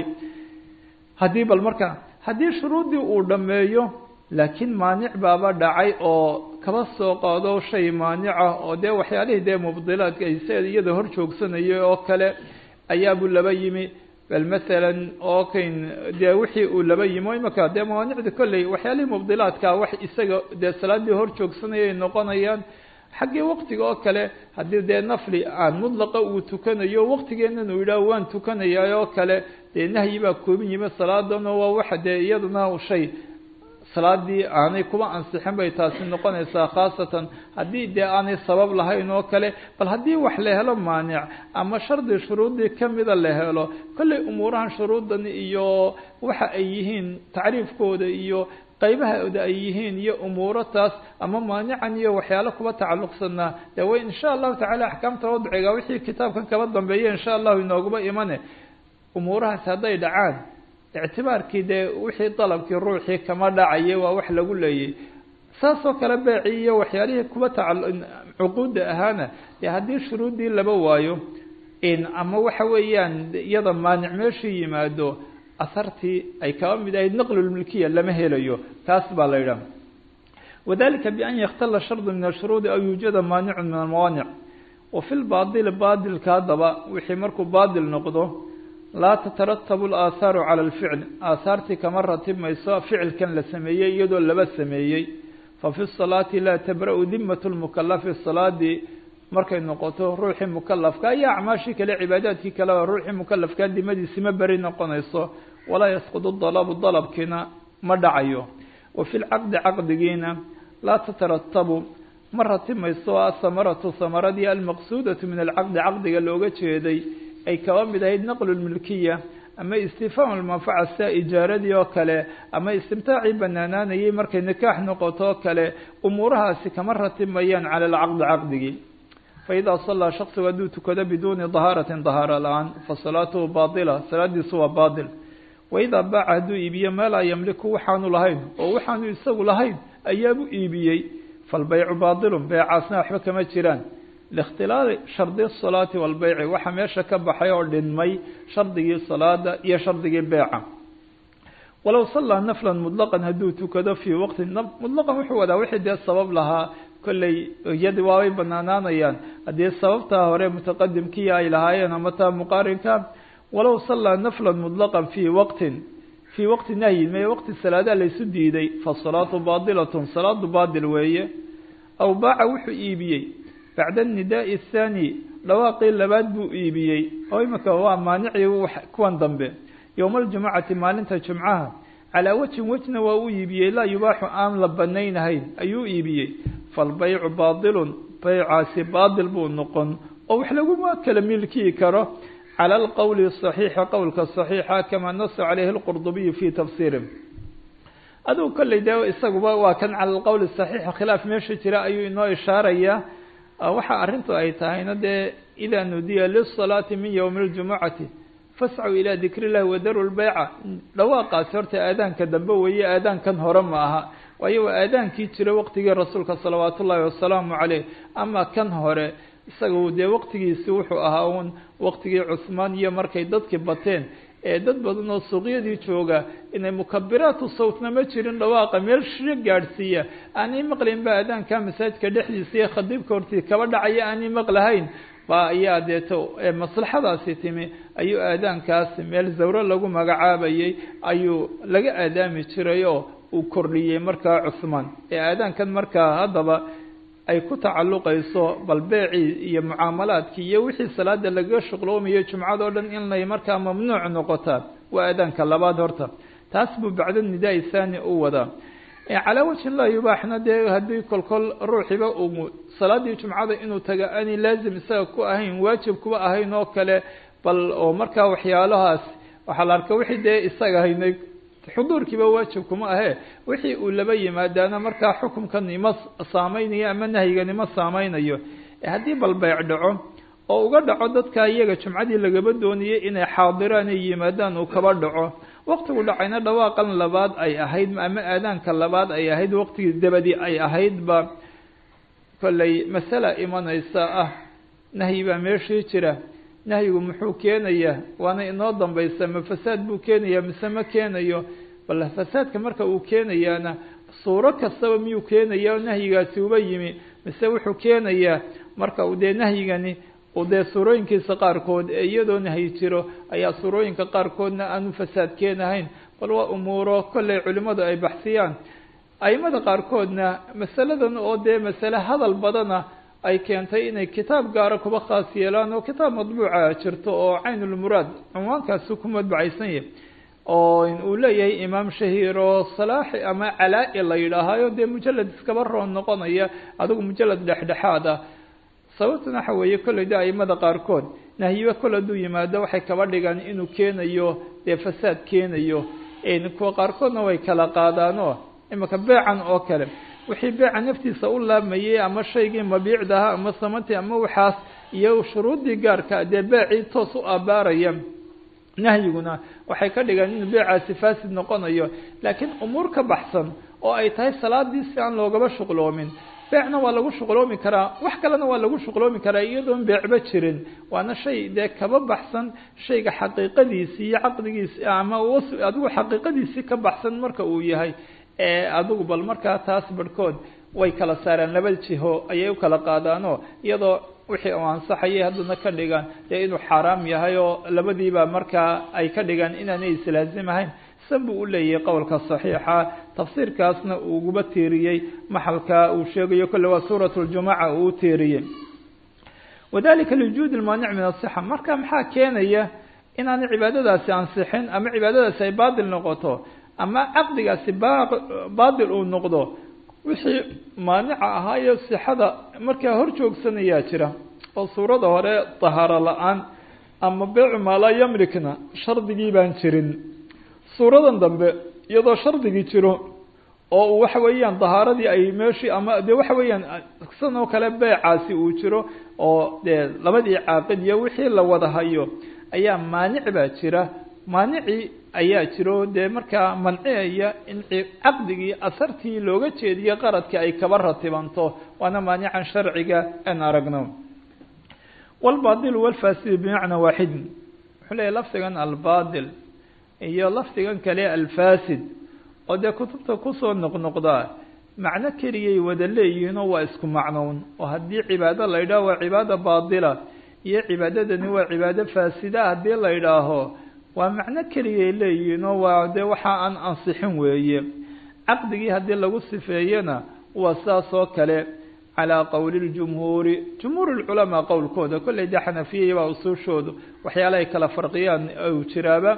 haddii bal markaa haddii shuruuddii uu dhammeeyo laakiin maanic baaba dhacay oo kaba soo qaado shay maanica oo dee waxyaalihii dee mubdilaadka se iyada hor joogsanayay oo kale ayaabuu laba yimi bal masalan oo kayn dee wixii uu laba yimi o imaka dee mawaanicda kolley waxyaalihii mubdilaadka wax isaga dee salaaddii hor joogsanayay noqonayaan xaggii waqtiga oo kale haddii dee nafli aan mudlaqa uu tukanayo waqtigeennan uu yidhaah waan tukanayaa oo kale dee nahyi baa koobin yimi salaadana waa waxa dee iyaduna shay salaadii aanay kuba ansixin bay taasi noqonaysaa khaasatan haddii dee aanay sabab lahayn oo kale bal haddii wax la helo maanic ama shardi shuruuddii kamida la helo kolley umuurahan shuruuddan iyo waxa ay yihiin tacriifkooda iyo qaybahooda ay yihiin iyo umuuro taas ama maanican iyo waxyaalo kuba tacalluqsanaa dee way insha allahu tacala axkaamta wadciga wixii kitaabkan kaba dambeeya insha allahu inooguba imane umuurahaas hadday dhacaan ictibaarkii dee wixii dalabkii ruuxii kama dhacaya waa wax lagu leeyay saasoo kale beecii iyo waxyaalihii kuba tacal cuquudda ahaana dee haddii shuruuddii laba waayo in ama waxa weeyaan iyada maanic meeshii yimaado asartii ay kaba mid ahayd naqlulmilkiya lama helayo taas baa la yidhaha wadalika bian yakhtala shardu min ashuruudi aw yuujada maanicun min almawaanic wa fi lbaadili baadilka haddaba wixii markuu baadil noqdo laa tataratabu alaahaaru cala alficl aahaartii kama ratibmayso ficilkan la sameeyey iyadoo laba sameeyey fa fi salaati laa tabra-u dimatu lmukalafi salaadii markay noqoto ruuxii mukalafka iyo acmaashii kale cibaadaadkii kaleba ruuxii mukalafkaa dimadiisi ma beri noqonayso walaa yasqudu dalabu dalabkiina ma dhacayo wa fi lcaqdi caqdigiina laa tataratabu ma ratibmayso asamaratu samaradii almaqsuudatu min alcaqdi caqdiga looga jeeday ay kaba mid ahayd naqlu lmilkiya ama istifhaam lmanfaca sida ijaaradii oo kale ama istimtaacii banaanaanayay markay nikaax noqoto oo kale umuurahaasi kama ratibmayaan cala alcaqdi caqdigii faidaa sallaa shaksigu hadduu tukado biduuni dahaaratin dahaara la-aan fa salaatuhu baatila salaadiisu waa baatil waidaa baaca hadduu iibiyo maa laa yamliku waxaanu lahayn oo waxaanu isagu lahayn ayaabuu iibiyey falbaycu baatilun beecaasna waxba kama jiraan likhtilaali shardi salaati walbeyci waxaa meesha ka baxay oo dhinmay shardigii salaada iyo shardigii beeca walow sallaa naflan mudlaqan hadduu tukado fii waqti mudlaqan wuxuu wadaa wixii dee sabab lahaa kolley iyadi waabay banaanaanayaan haddii sababtaa hore mutaqadimkii ay lahaayeen ama taa muqaarinka walow sallaa naflan mudlaqan fii waqtin fii waqti nahyin mee waqti salaadaa laysu diiday fasalaatu baadilatun salaadu baadil weeye aw baaca wuxuu iibiyey bacda anidaai athaani dhawaaqii labaad buu iibiyey oo imika waa maanicii kuwan dambe yowma aljumucati maalinta jumcaha calaa wajhin wejna waa u iibiyey laa yubaaxu aan la banaynahayn ayuu iibiyey falbaycu baatilun baycaasi baatil buu noqon oo wax laguma kala milkii karo cala alqowli saxiixa qowlka saxiixa kamaa nasa caleyhi lqurdubiyu fii tafsiiri adugu kolley dee isaguba waa kan cala alqowli saxiixa khilaaf meesha jira ayuu inoo ishaarayaa waxa arrintu ay tahayna dee idaa nudiya lisalaati min yowmi اljumucati fascuu ilaa dikri illahi wadaru lbeyca dhawaaqaasi horta aadaanka dambe weeye aadaankan hore ma aha waayo waa aadaankii jira waqtigii rasuulka salawaat ullaahi wasalaamu caleyh ama kan hore isaga dee waqtigiisi wuxuu ahaa uun waqtigii cuhmaan iyo markay dadkii bateen ee dad badan oo suuqyadii jooga inay mukabiraatu sawtna ma jirin dhawaaqa meel shiro gaadhsiiya aanay maqlayn ba aadaanka masaajidka dhexdiisa iyo khadiibka hortii kaba dhacaya aanay maqlahayn ba ayaa deeto maslaxadaasi timi ayuu aadaankaasi meel zawro lagu magacaabayay ayuu laga aadaami jiray oo uu kordhiyey markaa cuhmaan ee aadaankan markaa haddaba ay ku tacalluqayso bal beecii iyo mucaamalaadkii iyo wixii salaada lagaga shuqloomayo jumcadoo dhan inay markaa mamnuuc noqotaa waa aadaanka labaad horta taas buu bacdo nidaa-i thani u wadaa calaa wajhi llah yubaaxna dee haddii kolkol ruuxiba uu salaadii jumcada inuu taga aanay laazim isaga ku ahayn waajib kuba ahayn oo kale bal oo markaa waxyaalahaas waxaa la arka wixii dee isaga haynay xuduurkiiba waajib kuma ahee wixii uu laba yimaadaana markaa xukumkan ima saameynayo ama nahyigan ima saameynayo haddii bal beyc dhaco oo uga dhaco dadka iyaga jumcadii lagaba doonayay inay xaadiraan ay yimaadaan uu kaba dhaco waqtigu dhacayna dhawaaqan labaad ay ahayd ama aadaanka labaad ay ahayd waqtigii dabadi ay ahaydba kollay masala imanaysa ah nahyi baa meeshii jira nahyigu muxuu keenayaa waana inoo dambaysa ma fasaad buu keenayaa mise ma keenayo bal fasaadka marka uu keenayaana suuro kastaba miyuu keenaya o nahyigaasi uba yimi mise wuxuu keenayaa marka uu dee nahyigani uu dee suurooyinkiisa qaarkood ee iyadoo nahyi jiro ayaa suurooyinka qaarkoodna aanu fasaad keenahayn bal waa umuuro kollay culimmadu ay baxsiyaan aimada qaarkoodna masaladan oo dee masale hadal badana ay keentay inay kitaab gaara kuba khaas yeelaan oo kitaab madbuuca jirto oo caynulmuraad cunwaankaasi ku madbacaysan yahay oo uu leeyahay imaam shahiir oo salaaxi ama calaa-i la yidhaahayo dee mujalad iskaba roon noqonaya adigu mujalad dhexdhexaad ah sababtuna waxa weeye kolley de aimada qaarkood nahyiba kol hadduu yimaado waxay kaba dhigaan inuu keenayo dee fasaad keenayo kuwa qaarkoodna way kala qaadaanoo imika beecan oo kale wixii beeca naftiisa u laabmayay ama shaygii mabiicdaha ama samantii ama waxaas iyo shuruuddii gaarka dee beecii toos u abaaraya nahyiguna waxay ka dhigaan inuu beecaasi faasid noqonayo laakiin umuur ka baxsan oo ay tahay salaadii si aan loogaba shuqloomin beecna waa lagu shuqloomi karaa wax kalena waa lagu shuqloomi karaa iyadoon beecba jirin waana shay dee kaba baxsan shayga xaqiiqadiisii iyo caqdigiisi ama adigu xaqiiqadiisii ka baxsan marka uu yahay ee adigu bal markaa taas barhkood way kala saaraan laba jiho ayay u kala qaadaanoo iyadoo wixii u ansaxayay haddana ka dhigaan dee inuu xaaraam yahay oo labadiiba markaa ay ka dhigaan inaanay islaazimahayn san buu u leeyahay qowlka saxiixa tafsiirkaasna uu uguba tiiriyey maxalka uu sheegayo kolle waa suurat ljumuca uu u tiiriyey wadalika liwujuud lmaanic min asixa marka maxaa keenaya inaanay cibaadadaasi ansixin ama cibaadadaasi ay baatil noqoto ama caqdigaasi baatil uu noqdo wixii maanica ahaayo sixada markaa hor joogsanayaa jira oo suurada hore tahaaro la-aan ama beecu maalaa yamlikna shardigii baan jirin suuradan dambe iyadoo shardigii jiro oo uu waxa weeyaan dahaaradii ay meeshii ama dee waxa weeyaan san oo kale beecaasi uu jiro oo dee labadii caaqid iyo wixii la wada hayo ayaa maanic baa jira maanicii ayaa jiro dee markaa manciyaya in caqdigii asartii looga jeediyo qaradkii ay kaba ratibanto waana maanican sharciga aan aragno walbaadilu walfaasidu bimacna waaxidin wuxuu leeyahy lafdigan albadil iyo lafdigan kale alfasid oo dee kutubta kusoo noqnoqdaa macno keliyay wada leeyihiinoo waa isku macnown oo haddii cibaado la yidhaho waa cibaado baadila iyo cibaadadani waa cibaado faasida haddii la yidhaaho waa macno keliyay leeyihiinoo waa dee waxa aan ansixin weeye caqdigii haddii lagu sifeeyena waa sidaas oo kale calaa qowli ljumhuuri jumhuur lculamaa qowlkooda kolley dee xanafiyaya baa usuushoodu waxyaala ay kala farqiyaan u jiraaba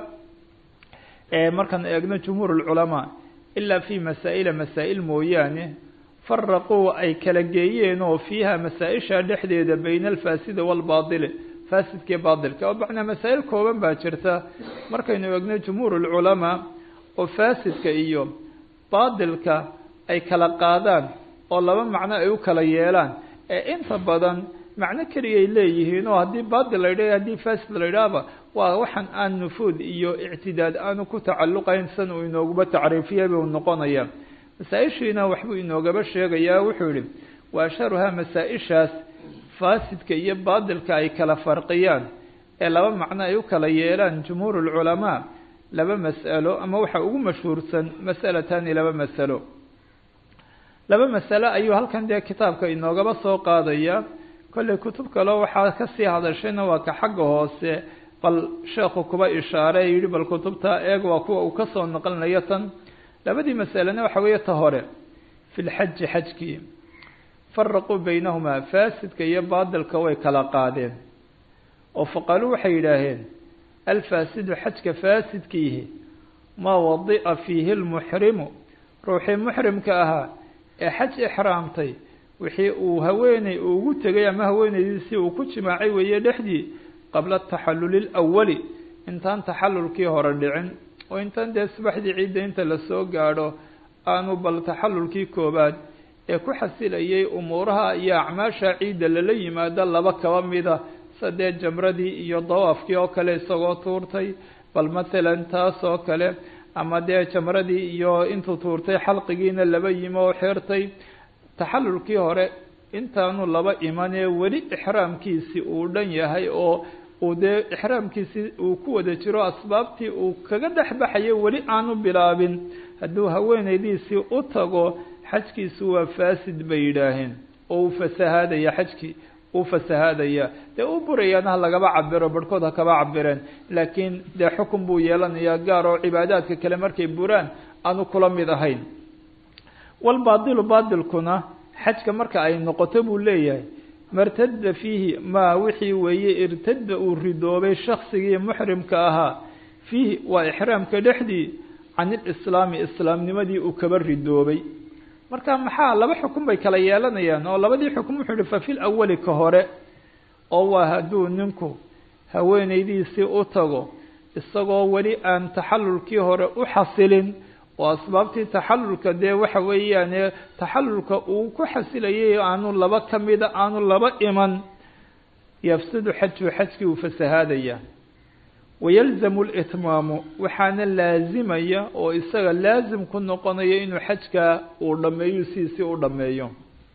markaan eegno jumhuur lculamaa ilaa fi masaa'ila masaa'il mooyaane faraquu ay kala geeyeen oo fiiha masaa-isha dhexdeeda bayna alfaasidi waalbaadili faasidkii baadilka oo macnaa masaa'il kooban baa jirta markaynu eegno jumhuur lculamaa oo faasidka iyo baadilka ay kala qaadaan oo laba macno ay u kala yeelaan ee inta badan macno keliyay leeyihiin oo haddii baadil la yidhah haddii fasid la yidhaahba waa waxaan aan nufuud iyo ictidaad aanu ku tacalluqayn san uu inooguba tacriifiyay buu noqonaya masaa-ishiina waxbuu inoogaba sheegayaa wuxuu yihi wa asharuhaa masaa-ishaas faasidka iyo baadilka ay kala farqiyaan ee laba macno ay u kala yeelaan jumhuur lculamaa laba mas'alo ama waxa ugu mashhuursan mas'alatani laba masalo laba masalo ayuu halkan dee kitaabka inoogaba soo qaadaya kollay kutub kaleo waxaa kasii hadashayna waa ka xagga hoose bal sheekhu kuba ishaare yihi bal kutubta eeg waa kuwa uu kasoo naqlinayo tan labadii masalena waxa weeye ta hore fi lxaji xajkii faraquu baynahumaa faasidka iyo baadilka way kala qaadeen oo faqaaluu waxay yidhaaheen alfaasidu xajka faasidkiihi maa wadi'a fiihi lmuxrimu ruuxii muxrimka ahaa ee xaj ixraamtay wixii uu haweeney ugu tegay ama haweeneydiisii uu ku jimaacay weeye dhexdii qabla taxalluli lawali intaan taxallulkii hore dhicin oo intaan dee subaxdii ciidda inta lasoo gaadho aanu bal taxallulkii koobaad ee ku xasilayay umuuraha iyo acmaasha ciidda lala yimaado laba kaba mida sadee jamradii iyo dawaafkii oo kale isagoo tuurtay bal mathalan taas oo kale ama dee jamradii iyo intuu tuurtay xalqigiina laba yimi oo xirtay taxallulkii hore intaanu laba imanee weli ixraamkiisii uu dhan yahay oo uu dee ixraamkiisii uu ku wada jiro asbaabtii uu kaga dhex baxayo weli aanu bilaabin hadduu haweeneydiisii u tago xajkiisu waa faasid bay yidhaaheen oo uu fasahaadaya xajkii uu fasahaadaya dee u burayaana ha lagaba cabiro barhkood ha kaba cabireen laakiin dee xukun buu yeelanayaa gaar oo cibaadaadka kale markay buraan aanu kula mid ahayn walbaadilu baadilkuna xajka marka ay noqoto buu leeyahay martada fiihi maa wixii weeye irtada uu ridoobay shaksigii muxrimka ahaa fiihi waa ixraamka dhexdii can ilislaami islaamnimadii uu kaba ridoobay marka maxaa laba xukun bay kala yeelanayaan oo labadii xukun wuxuu yihi fa fil awali ka hore oo waa hadduu ninku haweeneydiisii u tago isagoo weli aan taxallulkii hore u xasilin oo asbaabtii taxallulka dee waxa weeyaane taxallulka uu ku xasilayay aanu laba ka mida aanu laba iman yafsidu xaju xajkii uu fasahaadaya wayalzamu litmaamu waxaana laazimaya oo isaga laazim ku noqonaya inuu xajka uu dhameeyo sidiisii u dhameeyo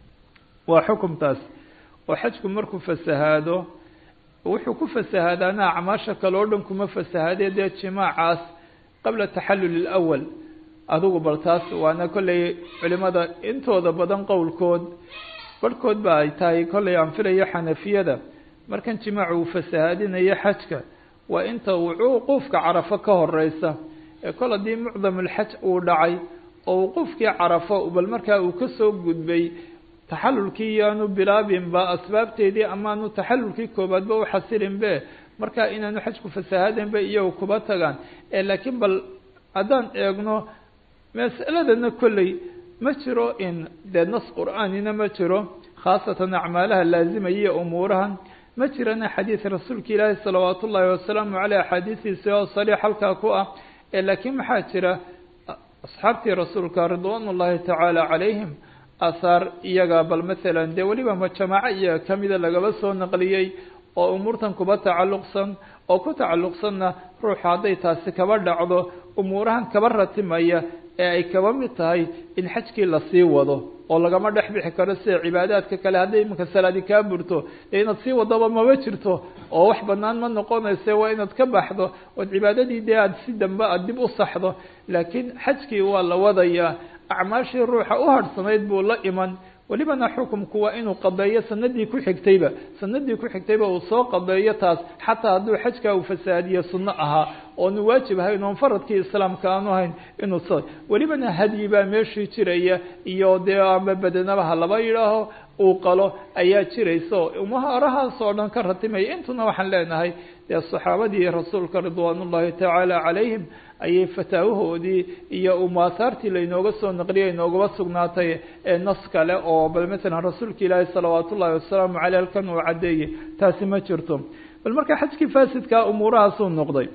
waa xukumtaas oo xajku markuu fasahaado wuxuu ku fasahaadaana acmaasha kale oo dhan kuma fasahaadee dee jimaacaas qabla taxallul ilawal adigu bal taas waana kollay culimada intooda badan qowlkood barhkood ba ay tahay kollay aan filayo xanafiyada markan jimaacu uu fasahaadinayo xajka waa inta wuquufka carafo ka horeysa ee kol haddii mucdamulxaj uu dhacay oo wuquufkii carafo bal markaa uu kasoo gudbay taxallulkii yaanu bilaabinba asbaabteedii amaanu taxallulkii koobaadba u xasilinbe markaa inaanu xajku fasahaadenba iyagu kuba tagaan laakiin bal haddaan eegno mas'aladana kolley ma jiro in dee nas qur-aanina ma jiro khaasatan acmaalaha laazimaya umuurahan ma jirana xadiid rasuulka ilaahi salawaat ullaahi wasalaamu caleyh axaadiistiisi oo sariix halkaa ku ah laakiin maxaa jira asxaabtii rasuulka ridwaan ullaahi tacaala calayhim ahaar iyaga bal maalan dee weliba ma jamaaco iyaga kamida lagaba soo naqliyey oo umuurtan kuba tacalluqsan oo ku tacalluqsanna ruuxu hadday taasi kaba dhacdo umuurahan kaba ratimaya ee ay kaba mid tahay in xajkii lasii wado oo lagama dhex bixi karo sida cibaadaadka kale hadday iminka salaadi kaa burto dee inaad sii wadaba maba jirto oo wax banaan ma noqonayse waa inaad ka baxdo ood cibaadadii dee aada si dambe aada dib u saxdo laakiin xajkii waa la wadayaa acmaashii ruuxa u harhsanayd buu la iman welibana xukumku waa inuu qadeeyo sanadii ku xigtayba sanadii ku xigtayba uu soo qadeeyo taas xataa hadduu xajka uu fasaadiyo sunno ahaa oonu waajib ahayn oon faradkii islaamka aanu ahayn inuu s welibana hadyi baa meeshii jiraya iyo dee ama badenabaha laba yidhaaho uu qalo ayaa jiraysa o umuharahaas oo dhan ka ratimaya intuna waxaan leenahay dee saxaabadii rasuulka ridwaan ullahi tacaala calayhim ayay fataawahoodii iyo umaahaartii lainooga soo naqliyay inoogaba sugnaatay ee nas kale oo bal matalan rasuulka ilaahi salawaat ullahi wasalaamu caleyh halkan uu caddeeyey taasi ma jirto bal marka xajkii faasidkaa umuurahaasuu noqday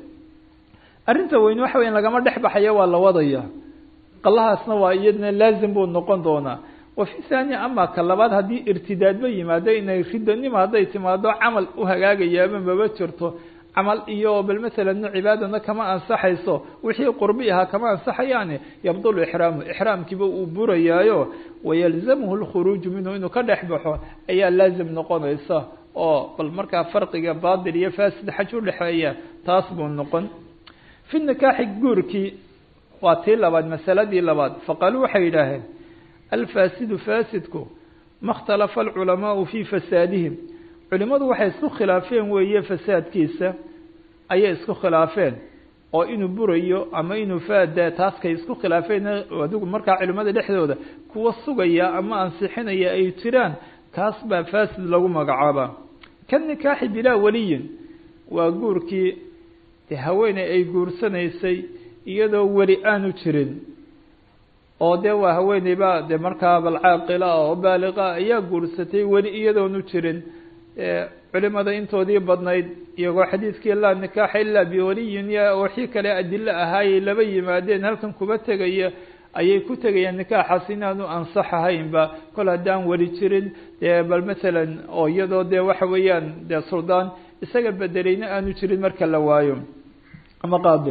arrinta weyn waxa weya lagama dhex baxaya waa la wadaya qalahaasna waa iyadna laazim buu noqon doonaa wa fi thania ama ka labaad haddii irtidaadba yimaado inay ridanimo hadday timaado camal u hagaagayaaba maba jirto camal iyo bal masalan cibaadana kama ansaxayso wixii qurbi ahaa kama ansaxayaani yabdulu ixraamu ixraamkiiba uu burayaayo wayalzamuhu lkhuruuju minhu inuu ka dhex baxo ayaa laazim noqonaysa oo bal markaa farqiga baadil iyo fasid xaj udhexeeya taas buu noqon fi nikaaxi guurkii waa tii labaad masaladii labaad faqaaluu waxay yidhaaheen alfaasidu faasidku ma ikhtalafa alculamaau fii fasaadihim culimadu waxay isku khilaafeen weeye fasaadkiisa ayay isku khilaafeen oo inuu burayo ama inuu faada taaskay isku khilaafeen adigu markaa culimada dhexdooda kuwa sugaya ama ansixinaya ay jiraan kaas baa faasid lagu magacaabaa ka nikaaxi bilaa weliyin waa guurkii de haweeney ay guursanaysay iyadoo weli aanu jirin oo dee waa haweeneyba de markaa bal caaqila oo baaliqa ayaa guursatay weli iyadoonu jirin culimada intoodii badnayd iyagoo xadiidkii laa nikaaxa ilaa biwaliyin iyo wixii kale adilo ahaayay laba yimaadeen halkan kuba tegaya ayay ku tegayaan nikaaxaas inaanu ansax ahaynba kol haddaan weli jirin dee bal masalan oo iyadoo dee waxa weeyaan dee suldaan isaga bedelayna aanu jirin marka la waayo ama qaado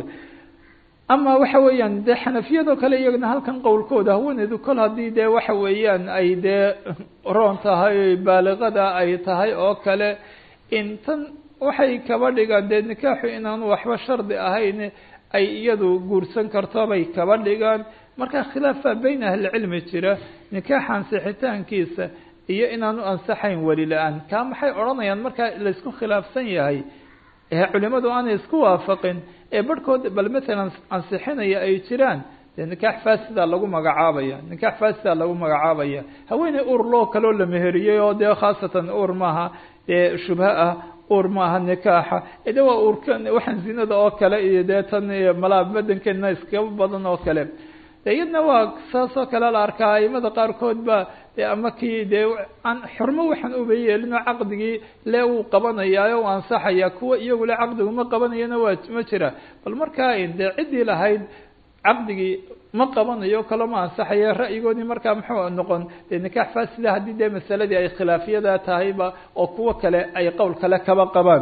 ama waxa weeyaan dee xanafiyadoo kale iyagana halkan qowlkooda haweeneydu kol haddii dee waxa weeyaan ay dee roon tahay baaliqada ay tahay oo kale in tan waxay kaba dhigaan dee nikaaxu inaanu waxba shardi ahayn ay iyadu guursan karto bay kaba dhigaan marka khilaafaa beyn ahlicilmi jira nikaaxa ansixitaankiisa iyo inaanu ansaxayn weli la-aan kaa maxay odhanayaan marka laysku khilaafsan yahay ee culimadu aanay isku waafaqin ee barhkood bal matalan ansixinaya ay jiraan dee nikaax faasida lagu magacaabaya nikaax faasida lagu magacaabaya haweeney ur loo kaloo la meheriyey oo dee khaasatan ur maaha dee shubha ah ur maaha nikaaxa de waa urkan waxaan zinada oo kale iyo dee tan malaa badankeena iskaba badan oo kale iyadna waa saas oo kale la arkaa aimada qaarkood ba ama kii dee aan xurmo waxaan uba yeelinoo caqdigii le uu qabanayaayo u ansaxaya kuwa iyagule caqdigu ma qabanayana waa ma jira bal markaa dee ciddii lahayd caqdigii ma qabanayo kalo ma ansaxaya ra'yigoodii markaa muxuu noqon dee nikaax faasida haddii dee masaladii ay khilaafiyada tahayba oo kuwo kale ay qowl kale kaba qabaan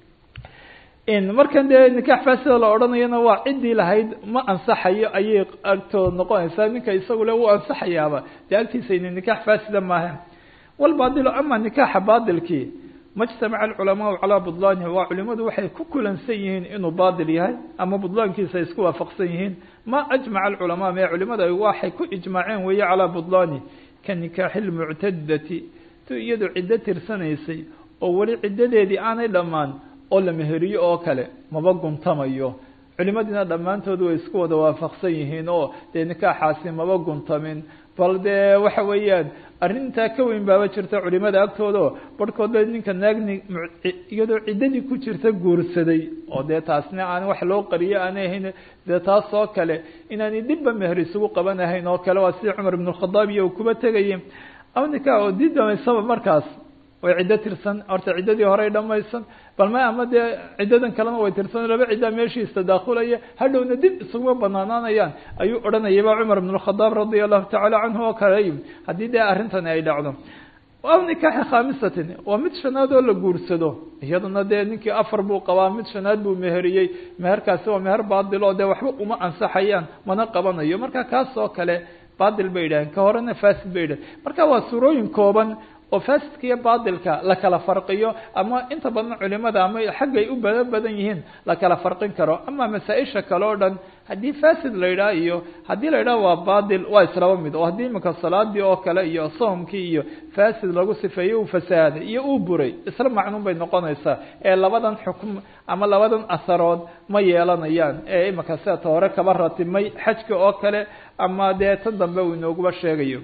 markan dee nikaax faasida la odhanayana waa ciddii lahayd ma ansaxayo ayay agtooda noqonaysaa ninka isagule wuu ansaxayaaba dee agtiisayna nikaax faasida maaha walbaadilo ama nikaaxa baadilkii majtamaca alculamaau calaa budlaanihi waa culimadu waxay ku kulansan yihiin inuu baadil yahay ama budlaankiisa ay isku waafaqsan yihiin ma ajmaca alculamaa mee culimada waxay ku ijmaaceen weeye calaa budlaani ka nikaaxi lmuctadati tu iyadu ciddo tirsanaysay oo weli ciddadeedii aanay dhammaan oo la meheriyo oo kale maba guntamayo culimadiina dhammaantood way isku wada waafaqsan yihiin oo dee nikaaxaasi maba guntamin bal dee waxa weeyaan arrintaa ka weyn baaba jirta culimada agtooda oo barhkoodba ninka naagni iyadoo ciddadii ku jirta guursaday oo dee taasna aan wax loo qariyo aanay ahayn dee taas oo kale inaanay dibba meher isugu qabanahayn oo kale waa sida cumar ibn khadaab iyo kuba tegayay ama nikaa oo dii damaysaba markaas way ciddo tirsan horta ciddadii horey dhamaysan bal ma ama dee ciddadan kalena way tirsan laba ciddaa meeshiis tadaakhulaya hadhowna dib isuguma banaanaanayaan ayuu odhanayaba cumar ibn khadaab radia allahu tacaala canhu oo kale haddii dee arrintani ay dhacdo aw nikaaxi khaamisatin waa mid shanaad oo la guursado iyaduna dee ninkii afar buu qabaa mid shanaad buu meheriyey meherkaasi waa meher baadil oo dee waxba uma ansaxayaan mana qabanayo marka kaas oo kale baadil bay yidhaheen ka horena fasid bay yidhaheen marka waa suurooyin kooban oo fasidka iyo baadilka la kala farqiyo ama inta badan culimada ama xaggay u bada badan yihiin la kala farqin karo ama masaa-isha kale o dhan haddii fasid la yidhaha iyo haddii la yidhaha waa baadil waa islaba mid oo haddii imanka salaadii oo kale iyo soomkii iyo fasid lagu sifeeyey uu fasaaday iyo uu buray isla macnuun bay noqonaysaa ee labadan xukm ama labadan aharood ma yeelanayaan ee imanka sida ta hore kaba ratimay xajka oo kale ama dee tan dambe uu inooguba sheegayo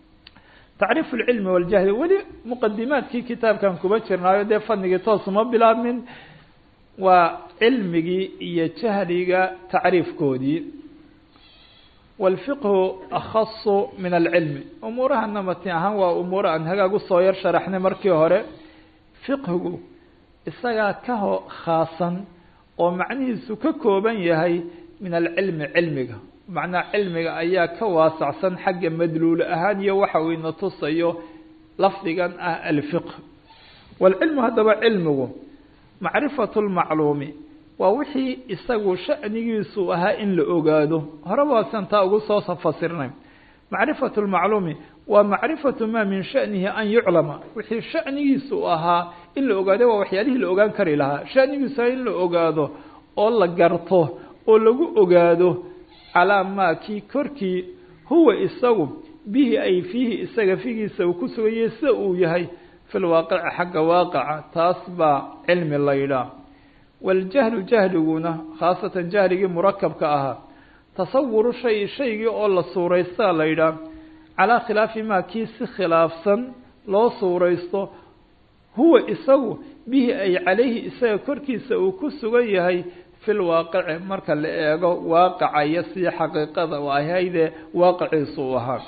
tacriif اlcilmi waljahli weli muqadimaadkii kitaabkan kuba jirnaayo dee fanigii toos uma bilaabmin waa cilmigii iyo jahliga tacriifkoodii wاlfiqhu akhasu min alcilmi umuurahana mati ahaan waa umuura aan hagaag usoo yar sharaxnay markii hore fiqhigu isagaa ka ho khaasan oo macnihiisu ka kooban yahay min alcilmi cilmiga macnaa cilmiga ayaa ka waasacsan xagga madluul ahaan iyo waxa uu ina tusayo lafdigan ah alfiqh waalcilmu haddaba cilmigu macrifatu lmacluumi waa wixii isagu sha'nigiisu ahaa in la ogaado horeba waasan taa ugu soo fasirnay macrifatu lmacluumi waa macrifatu maa min sha'nihi an yuclama wixii sha'nigiisu ahaa in la ogaado waa waxyaalihii la ogaan kari lahaa sha'nigiisu ahaa in la ogaado oo la garto oo lagu ogaado calaa maa kii korkii huwa isagu bihi ay fiihi isaga figiisa uu ku sugayay sida uu yahay fi lwaaqici xagga waaqaca taas baa cilmi la yidhaah waljahlu jahliguna khaasatan jahligii murakabka ahaa tasawuru shay shaygii oo la suuraystaa la yidhaah calaa khilaafi maa kii si khilaafsan loo suuraysto huwa isagu bihi ay calayhi isaga korkiisa uu ku sugan yahay fi lwaaqici marka la eego waaqaca iyo sii xaqiiqada u ahaydee waaqiciisu u ahaa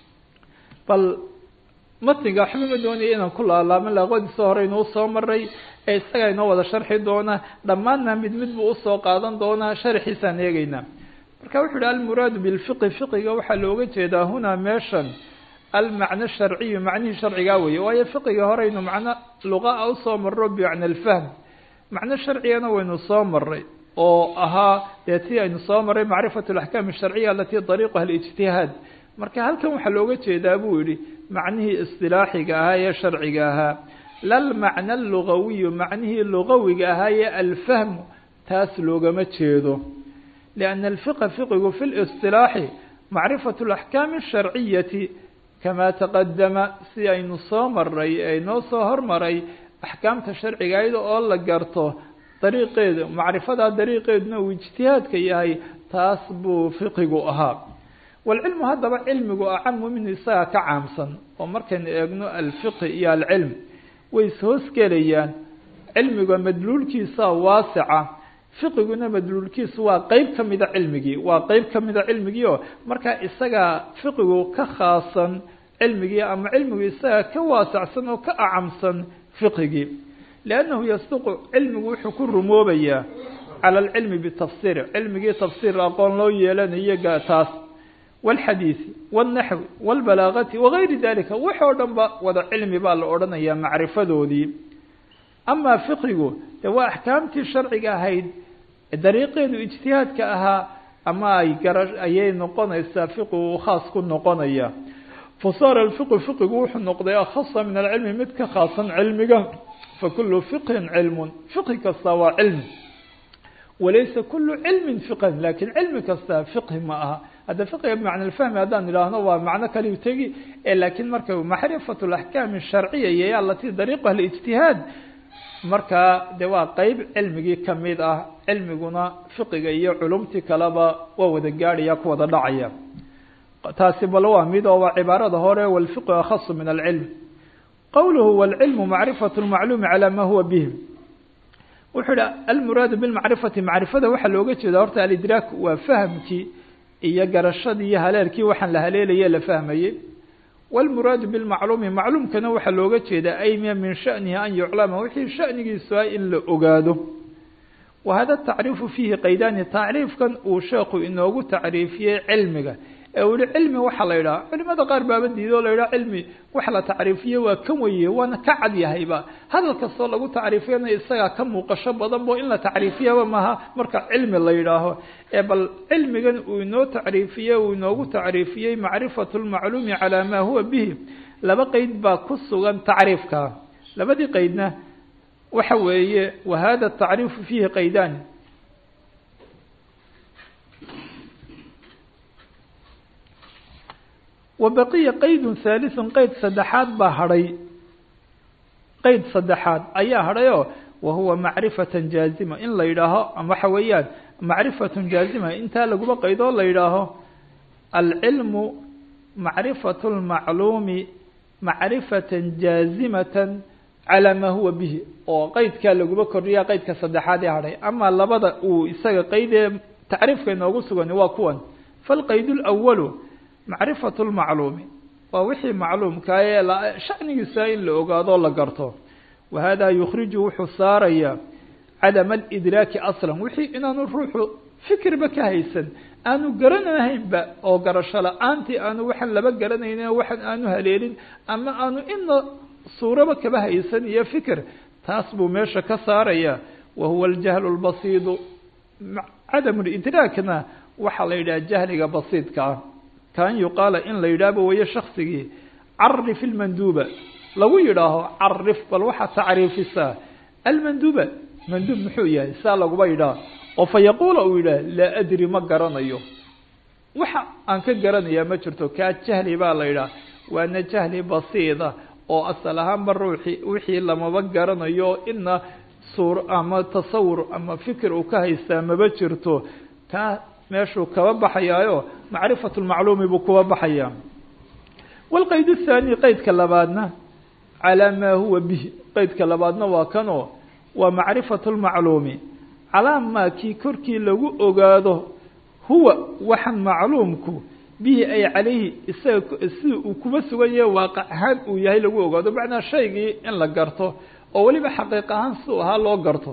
bal matniga waxba ma doonaya inaan ku laalaaman laaqodiisa hore inuu soo maray ee isagaa inoo wada sharxi doona dhammaanna mid mid buu usoo qaadan doonaa sharxiisaan eegeynaa marka wuxu uhi almuraadu bilfiqi fiqiga waxaa looga jeedaa hunaa meeshan almacno sharciyu macnihii sharcigaa weeye waayo fiqiga horeynu macno luqaa usoo maro bimacna alfahm macno sharcigana waynu soo maray oo ahaa dee tii aynu soo maray macrifatu alaxkaam asharciya alatii dariiquha alijtihaad marka halkan waxaa looga jeedaa buu yihi macnihii istilaaxiga ahaa ee sharciga ahaa lalmacna alugawiyu macnihii lugawiga ahaa ee alfahmu taas loogama jeedo lianna alfiqa fiqigu fi listilaaxi macrifatu alaxkaami asharciyati kamaa taqadama si aynu soo maray ee inoo soo hormaray axkaamta sharciga ayada oo la garto dariiqeeda macrifadaa dariiqeeduna uu ijtihaadka yahay taas buu fiqigu ahaa walcilmu haddaba cilmigu acamu minhu isagaa ka caamsan oo markaynu eegno alfiqi iyo alcilm way ishoosgelayaan cilmiga madluulkiisa waasica fiqiguna madluulkiisu waa qeyb ka mida cilmigii waa qeyb ka mida cilmigii oo markaa isagaa fiqigu ka khaasan cilmigii ama cilmigu isagaa ka waasacsan oo ka acamsan fiqigii liannahu yasduqu cilmigu wuxuu ku rumoobayaa cala alcilmi bitafsiir cilmigii tafsiir aqoon loo yeelanayo taas wاlxadiiثi wالnaxwi wاlbalaagati wagayri dalika wax oo dhan ba wada cilmi baa la odhanayaa macrifadoodii amaa fiqigu de waa axkaamtii sharciga ahayd dariiqeedu ijtihaadka ahaa ama ay gara ayay noqonaysaa fiqigu khaas ku noqonaya fasaara alfiqu fiqigu wuxuu noqday akhasa min alcilmi mid ka khaasan cilmiga fakulu fiqhin cilmun fiqhi kasta waa cilmi walaysa kulu cilmin fiqhan lakin cilmi kasta fiqhi ma aha hadda fiqiga bimacna alfahmi haddaan idhaahno waa macno kaliu tegi lakiin marka macrifatu alaxkaam asharciya iyo alatii dariiquha alijtihaad markaa de waa qeyb cilmigii kamid ah cilmiguna fiqiga iyo culumtii kaleba waa wada gaadhaya ku wada dhacaya taasi bal waa mid oo waa cibaarada hore walfiqu akhasu min alcilm qowluhu wاlcilmu macrifatu lmacluumi calaa ma huwa bih wuxuu ihi almuraadu bilmacrifati macrifada waxaa looga jeeda horta alidraak waa fahamkii iyo garashadii iyo haleelkii waxaan la haleelaye la fahmayey wاlmuraadu bilmacluumi macluumkana waxaa looga jeedaa ayma min shanihi an yuclama wixii shanigiisu ah in la ogaado wa hada tacriifu fiihi qaydaani tacriifkan uu sheekhu inoogu tacriifiyey cilmiga ee uu yihi cilmi waxaa la yidhaha culimada qaar baaba diido o la yidhaha cilmi wax la tacriifiye waa kan weye waana ka cad yahayba hadal kastoo lagu tacriifiyana isagaa ka muuqasho badan bo in la tacriifiyaba maaha marka cilmi la yidhaaho ee bal cilmigan uu inoo tacriifiye uu inoogu tacriifiyey macrifatu lmacluumi calaa maa huwa bihi laba qeyd baa ku sugan tacriifka labadii qeydna waxa weeye wa hada tacriifu fiihi qaydaani wa baqiya qaydun haaliثun qeyd saddexaad baa hadhay qeyd saddexaad ayaa hadhay oo wa huwa macrifatan jaazima in la yidhaaho waxa weeyaan macrifatun jaazima intaa laguma qaydoo la yidhaaho alcilmu macrifatu lmacluumi macrifatan jaazimatan calaa maa huwa bihi oo qeydkaa laguma kordhiya qeydka saddexaad ee hadhay ama labada uu isaga qeydee tacriifka inoogu sugan waa kuwan falqayd اlأwalu macrifatu lmacluumi waa wixii macluumkaa ee shanigiisa in la ogaadoo la garto wa hada yukhriju wuxuu saaraya cadama alidraaki aslan wixii inaanu ruuxu fikirba ka haysan aanu garanahaynba oo garasho la-aantii aanu waxaan laba garanaynin waxaan aanu haleelin ama aanu ina suuraba kaba haysan iyo fikir taas buu meesha ka saaraya wa huwa aljahlu lbasiidu cadam lidraakna waxaa la yidhaha jahliga basiidka ah kaan yuqaala in la yidhaahba weeye shaksigii carif ilmanduuba lagu yidhaaho carif bal waxaa tacriifisaa almanduuba manduub muxuu yahay saa laguma yidhaha oo fa yaquula uu yidhaah laa adri ma garanayo waxa aan ka garanayaa ma jirto kaa jahli baa la yidhaha waana jahli basiida oo asal ahaanba ruuxii wixii lamaba garanayo ina suur ama tasawur ama fikir uu ka haystaa maba jirto kaa meeshuu kaba baxayaayo macrifat lmacluumi buu kuba baxayaa wاlqayd الthaani qeydka labaadna calaa maa huwa bihi qeydka labaadna waa kanoo waa macrifat اlmacluumi calaa maa kii korkii lagu ogaado huwa waxan macluumku bihi ay calayhi isaga sida uu kuba sugan yahay waaqac ahaan uu yahay lagu ogaado macnaa shaygii in la garto oo weliba xaqiiq ahaan siduu ahaa loo garto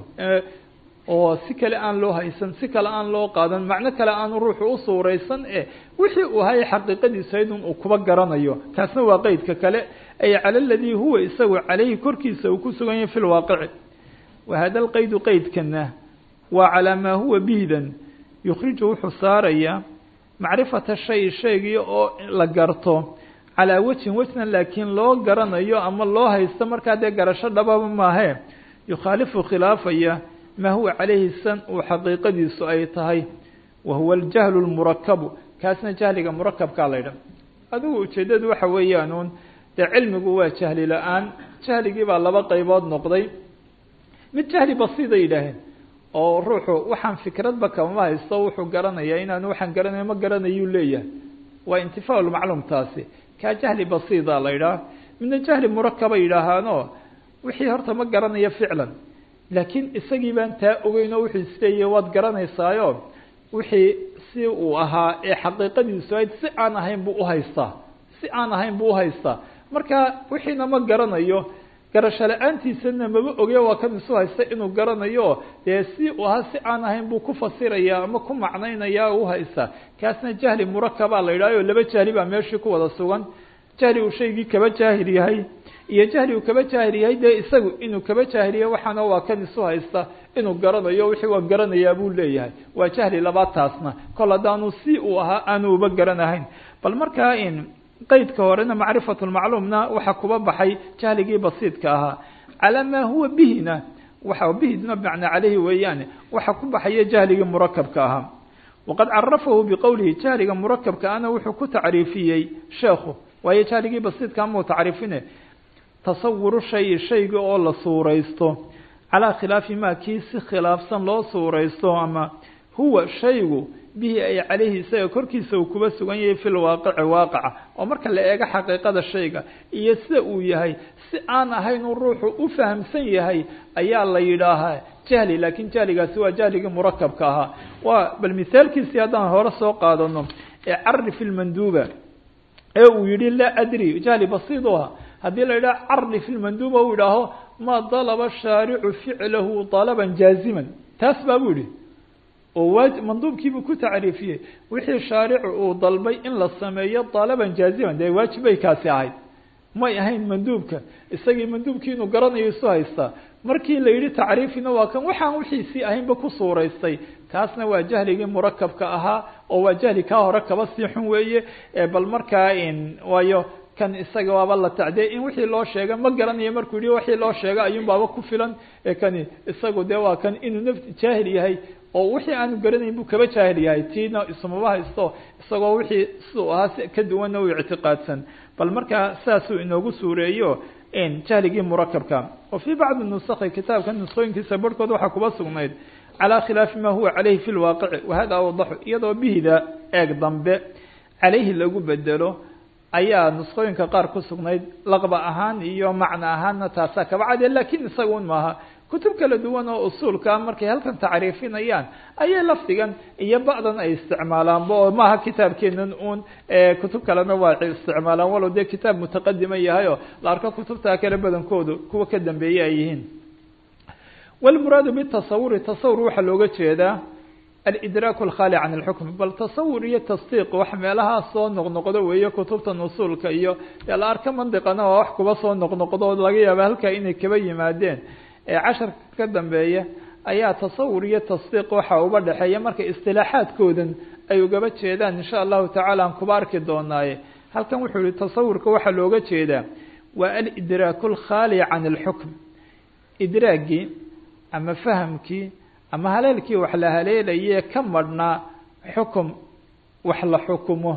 oo si kale aan loo haysan si kale aan loo qaadan macno kale aanu ruuxu u suuraysan e wixii uu hayay xaqiiqadiisa idun uu kuba garanayo kaasna waa qeydka kale ay cala aladii huwa isagu calayhi korkiisa uu ku sugan yahay fi lwaaqici wa hada lqeydu qeydkana waa calaa maa huwa bihidan yukhriju wuxuu saarayaa macrifata shay shaygii oo la garto calaa wejhin wejna laakiin loo garanayo ama loo haysto markaa dee garasho dhababa maahe yukhaalifu khilaafaya maa huwa calayhi san uu xaqiiqadiisu ay tahay wa huwa aljahlu lmurakabu kaasna jahliga murakabkaa la ydhaha adigu ujeeddadu waxa weeyaan uun dee cilmigu waa jahli la-aan jahligii baa laba qaybood noqday mid jahli basiida yidhaaheen oo ruuxu waxaan fikradba kamama haysto wuxuu garanayaa inaanu waxaan garanayo ma garanayuu leeyahay waa intifaa lmacluum taasi kaa jahli basiida la yidhaah midna jahli murakaba yidhaahaano wixii horta ma garanayo ficlan laakiin isagii baan taa ogeyn oo wuxuu isleeyahy waad garanaysaayo wixii si uu ahaa ee xaqiiqadiisu ayd si aan ahayn buu uhaystaa si aan ahayn buu uhaystaa marka wixiina ma garanayo garasho la-aantiisana maba oge waa kan isu haysta inuu garanayo dee si uu ahaa si aan ahayn buu ku fasiraya ama ku macnaynaya u haystaa kaasna jahli murakabaa la yidhahyo laba jahli baa meeshii ku wada sugan jahli uu shaygii kaba jaahil yahay iyo jahli uu kaba jaahil yahay dee isagu inuu kaba jaahiliya waxaana waa kan isu haysta inuu garanayo wixii waan garanayaa buu leeyahay waa jahli labaad taasna kol haddaanu si uu ahaa aanu uba garanahayn bal markaa in qeydka horena macrifat lmacluumna waxaa kuba baxay jahligii basiidka ahaa calaa maa huwa bihina waxa bihidna bimacnaa caleyhi weeyaane waxaa ku baxaya jahligii murakabka ahaa waqad carafahu biqowlihi jahliga murakabka ana wuxuu ku tacriifiyey sheekhu waayo jahligii basiidka amau tacriifine tasawuru shay shayga oo la suuraysto calaa khilaafi maa kii si khilaafsan loo suuraysto ama huwa shaygu bihi ay calayhi isaga korkiisa uu kuba sugan yahay fi lwaaqici waaqaca oo marka la eego xaqiiqada shayga iyo sida uu yahay si aan ahayn uu ruuxu u fahamsan yahay ayaa la yidhaahaa jahli laakiin jahligaasi waa jahligii murakabka ahaa waa bal mithaalkiisii haddaan hore soo qaadano ee carif ilmanduuba ee uu yihi laa adri jahli basiid u aha haddii la yidhaha carif ilmanduuba uu yidhaaho ma dalaba shaaricu ficlahu dalaban jaaziman taas baa buu yihi oo waa manduubkiibuu ku tacriifiyey wixii shaaricu uu dalbay in la sameeyo dalaban jaaziman dee waajib bay kaasi ahayd may ahayn manduubka isagii manduubkii inuu garanayo isu haystaa markii la yidhi tacriifina waa kan waxaan wixiisii ahaynba ku suuraystay kaasna waa jahligii murakabka ahaa oo waa jahli kaa hore kaba sii xun weeye bal markaa waayo kan isaga waaba la tacdiyay in wixii loo sheega ma garanayo markuu yihi wixii loo sheega ayuun baaba ku filan kani isagu dee waa kan inuu naf jaahil yahay oo wixii aanu garanayn buu kaba jaahil yahay tiina ismaba haysto isagoo wixii siduu ahaa si ka duwanna u ictiqaadsan bal markaa saasuu inoogu suureeyo jahligii murakabka wa fii bacdi nusakhi kitaabka nusqooyinkiisa barhkood waxaa kuba sugnayd calaa khilaafi ma huwa calayhi fi lwaaqici wahada awdaxu iyadoo bihida eeg dambe calayhi lagu bedelo ayaa nusqooyinka qaar ku sugnayd laqba ahaan iyo macno ahaanna taasaa kaba cadiya lakin isaga un maaha kutub kala duwan oo usuulka markay halkan tacriifinayaan ayay lafdigan iyo ba'dan ay isticmaalaanba oo maaha kitaabkeenan uun kutub kalena waa isticmaalaan walow dee kitaab mutaqadima yahay oo la arko kutubta kale badankoodu kuwa ka dambeeye ay yihiin walmuraadu bitasawuri tasawur waxaa looga jeedaa alidraak alkhaali can alxukm bal tasawur iyo tasdiiq wax meelahaa soo noqnoqdo weeye kutubtan usuulka iyo dee la arka mandiqana waa wax kuba soo noqnoqdo laga yaaba halkaa inay kaba yimaadeen ee casharka ka dambeeya ayaa tasawur iyo tasdiiq waxa uba dhexeeya marka istilaaxaadkoodan ay ugaba jeedaan insha allahu tacaala aan kuba arki doonaaye halkan wuxuu yihi tasawurka waxaa looga jeedaa waa alidraaku alkhaali can alxukm idraagii ama fahamkii ama haleelkii wax la haleelaye ka madhnaa xukum wax la xukumo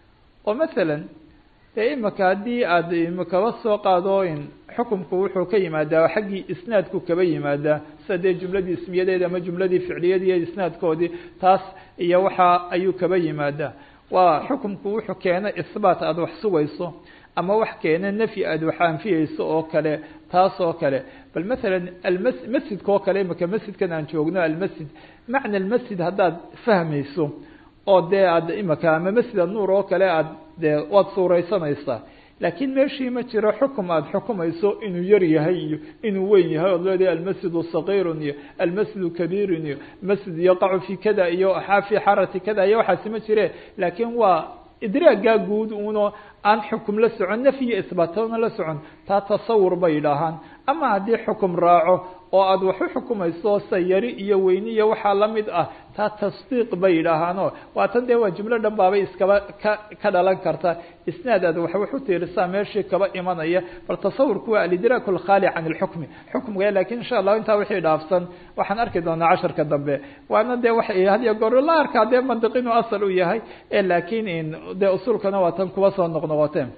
oo masalan dee imika haddii aada imikaba soo qaado in xukumku wuxuu ka yimaadaa xaggii isnaadku kaba yimaadaa sida dee jumladii ismiyadeedi ama jumladii ficliyadii iyo isnaadkoodii taas iyo waxa ayuu kaba yimaadaa waa xukumku wuxuu keena isbaat aada wax sugayso ama wax keena nafyi aada wax anfiyeyso oo kale taas oo kale bal masalan almas masjidka oo kale imika masjidkan aan joogno almasjid macna almasjid haddaad fahmayso oo dee aad imika ama masjid anuur oo kale aad dee waad suuraysanaysaa laakiin meeshii ma jiro xukum aada xukumayso inuu yar yahay iyo inuu weyn yahay ood leedahay almasjidu sagiirun iyo almasjidu kabiirun iyo masjid yaqacu fi kada iyo fi xarati kada iyo waxaasi ma jire laakiin waa idraagaa guud uno aan xukum la socon nafyi isbaatona la socon taa tasawur bay yidhaahaan ama haddii xukum raaco oo aada wax u xukumayso sayari iyo weyni iyo waxaa lamid ah taa tasdiiq bay yidhaahaano waatan dee waa jumlo dhan baabay iskaba ka ka dhalan karta isnaad aad wax wax u tiirisaa meeshii kaba imanaya bal tasawurku waa alidraak alkhaali can alxukmi xukmiga lakin insha allahu intaa wixii dhaafsan waxaan arki doonaa casharka dambe waana dee wa hadiyo goor la arkaa dee mandiq inuu asal u yahay lakin dee usulkana waa tan kuba soo noqnoqoteen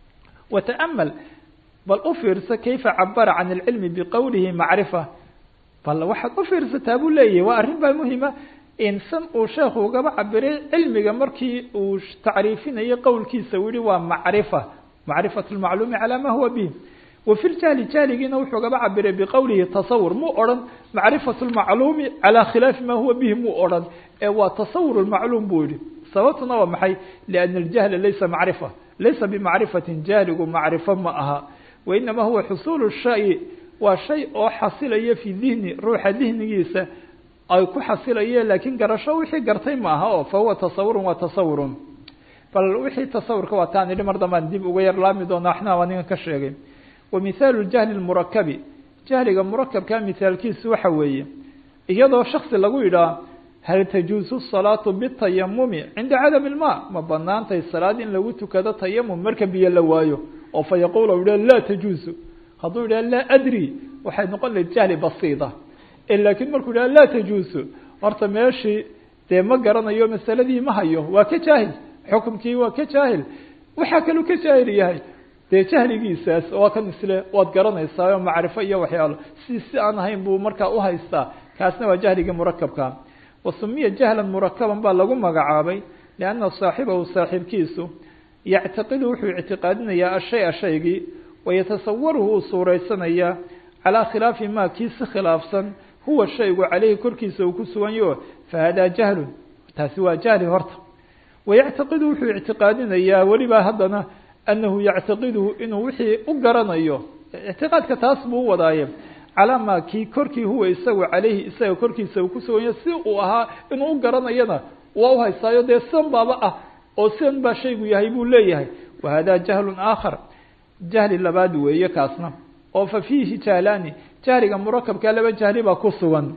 wata'amal bal u fiirso kayfa cabara can alcilmi biqowlihi macrifa bal waxaad u fiirsataa buu leeyahy waa arrin baa muhima insan uu sheekhu ugaba cabiray cilmiga markii uu tacriifinayo qowlkiisa u yihi waa macrifa macrifat lmacluumi calaa ma huwa bih wa fi ljahli jahligiina wuxuu gaba cabiray biqowlihi tasawur muu odhan macrifat lmacluumi calaa khilaafi ma huwa bihi muu odhan ee waa tasawur lmacluum buu yihi sababtuna waa maxay liana aljahla laysa macrifa laysa bimacrifatin jahligu macrifo ma aha wainama huwa xusuulu shay waa shay oo xasilaya fi dihni ruuxa dihnigiisa ay ku xasilayeen laakiin garasho wixii gartay ma aha oo fahuwa tasawurun waa tasawurun bal wixii tasawurka waa taan idhi mar dambaan dib uga yar laami doona waxna waa ninkan ka sheegay wa mithaalu jahli lmurakabi jahliga murakabka mithaalkiisu waxa weeye iyadoo shaksi lagu yidhaah hal tajuusu salaatu bitayamumi cinda cadami ilma ma banaantay salaad in lagu tukado tayamum marka biyo la waayo oo fa yaquul u yidhah laa tajuusu hadduu yidhah laa adri waxay noqon lahayd jahli basiida laakiin markuu yidhah laa tajuusu horta meeshii dee ma garanayo masaladii ma hayo waa ka jaahil xukumkii waa ka jaahil waxaa kaluu ka jaahil yahay dee jahligiisaas waa kan isle waad garanaysaa oo macrifo iyo waxyaalo si si aan ahayn buu markaa uhaystaa kaasna waa jahligii murakabka wa sumiya jahlan murakaban baa lagu magacaabay lianna saaxibahu saaxiibkiisu yactaqidu wuxuu ictiqaadinayaa ashaya shaygii wayatasawaruhu uu suuraysanayaa calaa khilaafi ma kii si khilaafsan huwa shaygu caleyhi korkiisa uu ku sugan yaho fahadaa jahlun taasi waa jahli horta wayactaqidu wuxuu ictiqaadinayaa weliba haddana anahu yactaqiduhu inuu wixii u garanayo ictiqaadka taas buu u wadaaye calaa ma kii korkii huwa isagu caleyhi isaga korkiisa uu ku sugan yaho si uu ahaa inuu u garanayana waa uhaystaayo dee sidan baaba ah oo sidan baa shaygu yahay buu leeyahay wahadaa jahlun aakhar jahli labaad weeye kaasna oo fa fiihi jahlaani jahliga murakabka laba jahli baa ku sugan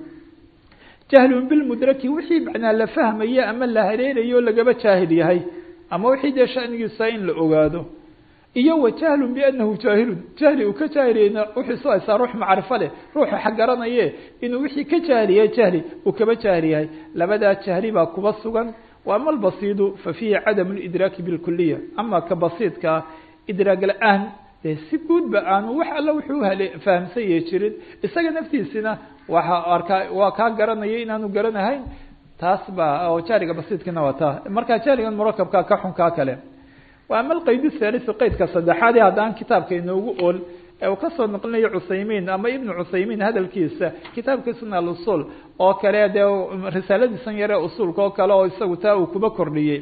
jahlun bilmudraki wixii macnaa la fahmayo ama la hareerayo lagaba jaahil yahay ama wixii dee shanigiisa in la ogaado iyo wa jahlun bianahu jaahilun jahli uu ka jaahiliyeyna wuxuu isu haysaa ruux macrifo leh ruuxu xaggaranaye inuu wixii ka jaahiliyahay jahli uu kaba jaahil yahay labadaa jahli baa kuba sugan wa ama albasiidu fa fiihi cadamu lidraaki bilkuliya ama ka basiidkaa idraag la-aan dee si guudba aanu wax alla wuxuu hale fahamsan yahi jirin isaga naftiisina waxa arkaa waa kaa garanaya inaanu garanahayn taas baa oo jahliga basiidkina waa taa marka jahligan murakabka ka xun kaa kale wa ama alqayd thalisi qaydka saddexaad ee haddaan kitaabka inoogu ool ee uu kasoo noqlinayo cuthaymiin ama ibnu cuthaymiin hadalkiisa kitaabkiisuna alusul oo kale dee risaaladiisan yare usulka oo kale oo isagu taa uu kuba kordhiyey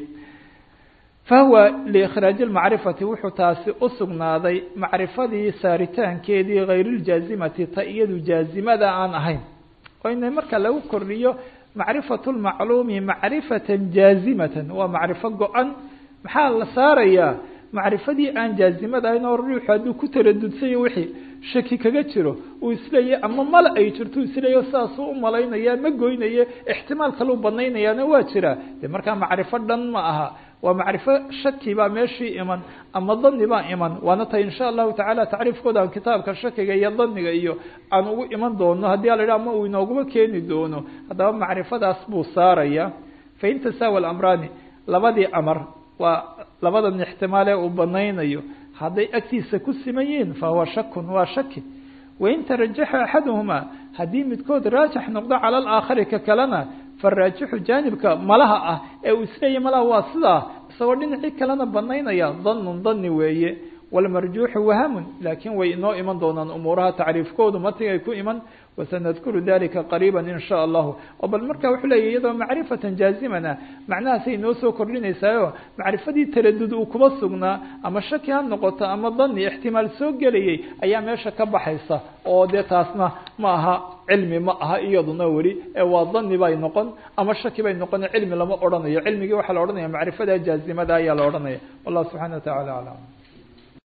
fahuwa liikhraaji lmacrifati wuxuu taasi u sugnaaday macrifadii saaritaankeedii hayriiljaazimati ta iyadu jaazimada aan ahayn oo ina marka lagu kordhiyo macrifatu lmacluumi macrifatan jaazimatan waa macrifo go-an maxaa la saarayaa macrifadii aan jaazimad ahayn oo ruuxu hadduu ku taradudsayo wixii shaki kaga jiro uu isleeya ama mala ay jirto isleeya saasuu u malaynaya ma goynaya ixtimaal kaleu banaynayaana waa jira de markaa macrifo dhan ma aha waa macrifo shaki baa meeshii iman ama dani baa iman waana tahay insha allahu tacaala tacriifkooda aan kitaabka shakiga iyo daniga iyo aan ugu iman doono haddii ala idhaha ama uu inooguma keeni doono haddaba macrifadaas buu saaraya fain tasaawa alamraani labadii amar waa labadan ixtimaale uu banaynayo hadday agtiisa ku siman yihiin fahuwa shakun waa shaki wain tarajaxa axaduhumaa haddii midkood raajix noqdo cala alaakhari ka kalena faraajixu jaanibka malaha ah ee uu isleeya malaha waa sidaa isagoo dhinacii kalena banaynaya danun dani weeye walmarjuuxu wahamun laakiin way inoo iman doonaan umuuraha tacriifkoodu matigay ku iman wasanadkuru dalika qariiba in sha allahu oo bal marka wuxuu leeya iyadoo macrifatan jaazimana macnahaasay inoo soo kordhinaysaayo macrifadii taradud uu kuba sugnaa ama shaki ha noqoto ama dani ixtimaal soo gelayay ayaa meesha ka baxaysa oo dee taasna ma aha cilmi ma aha iyaduna weli ee waa dani bay noqon ama shaki bay noqon cilmi lama odhanayo cilmigii waxaa la odhanaya macrifada jaazimada ayaa la odhanaya wallahu subxana wa tacala aclam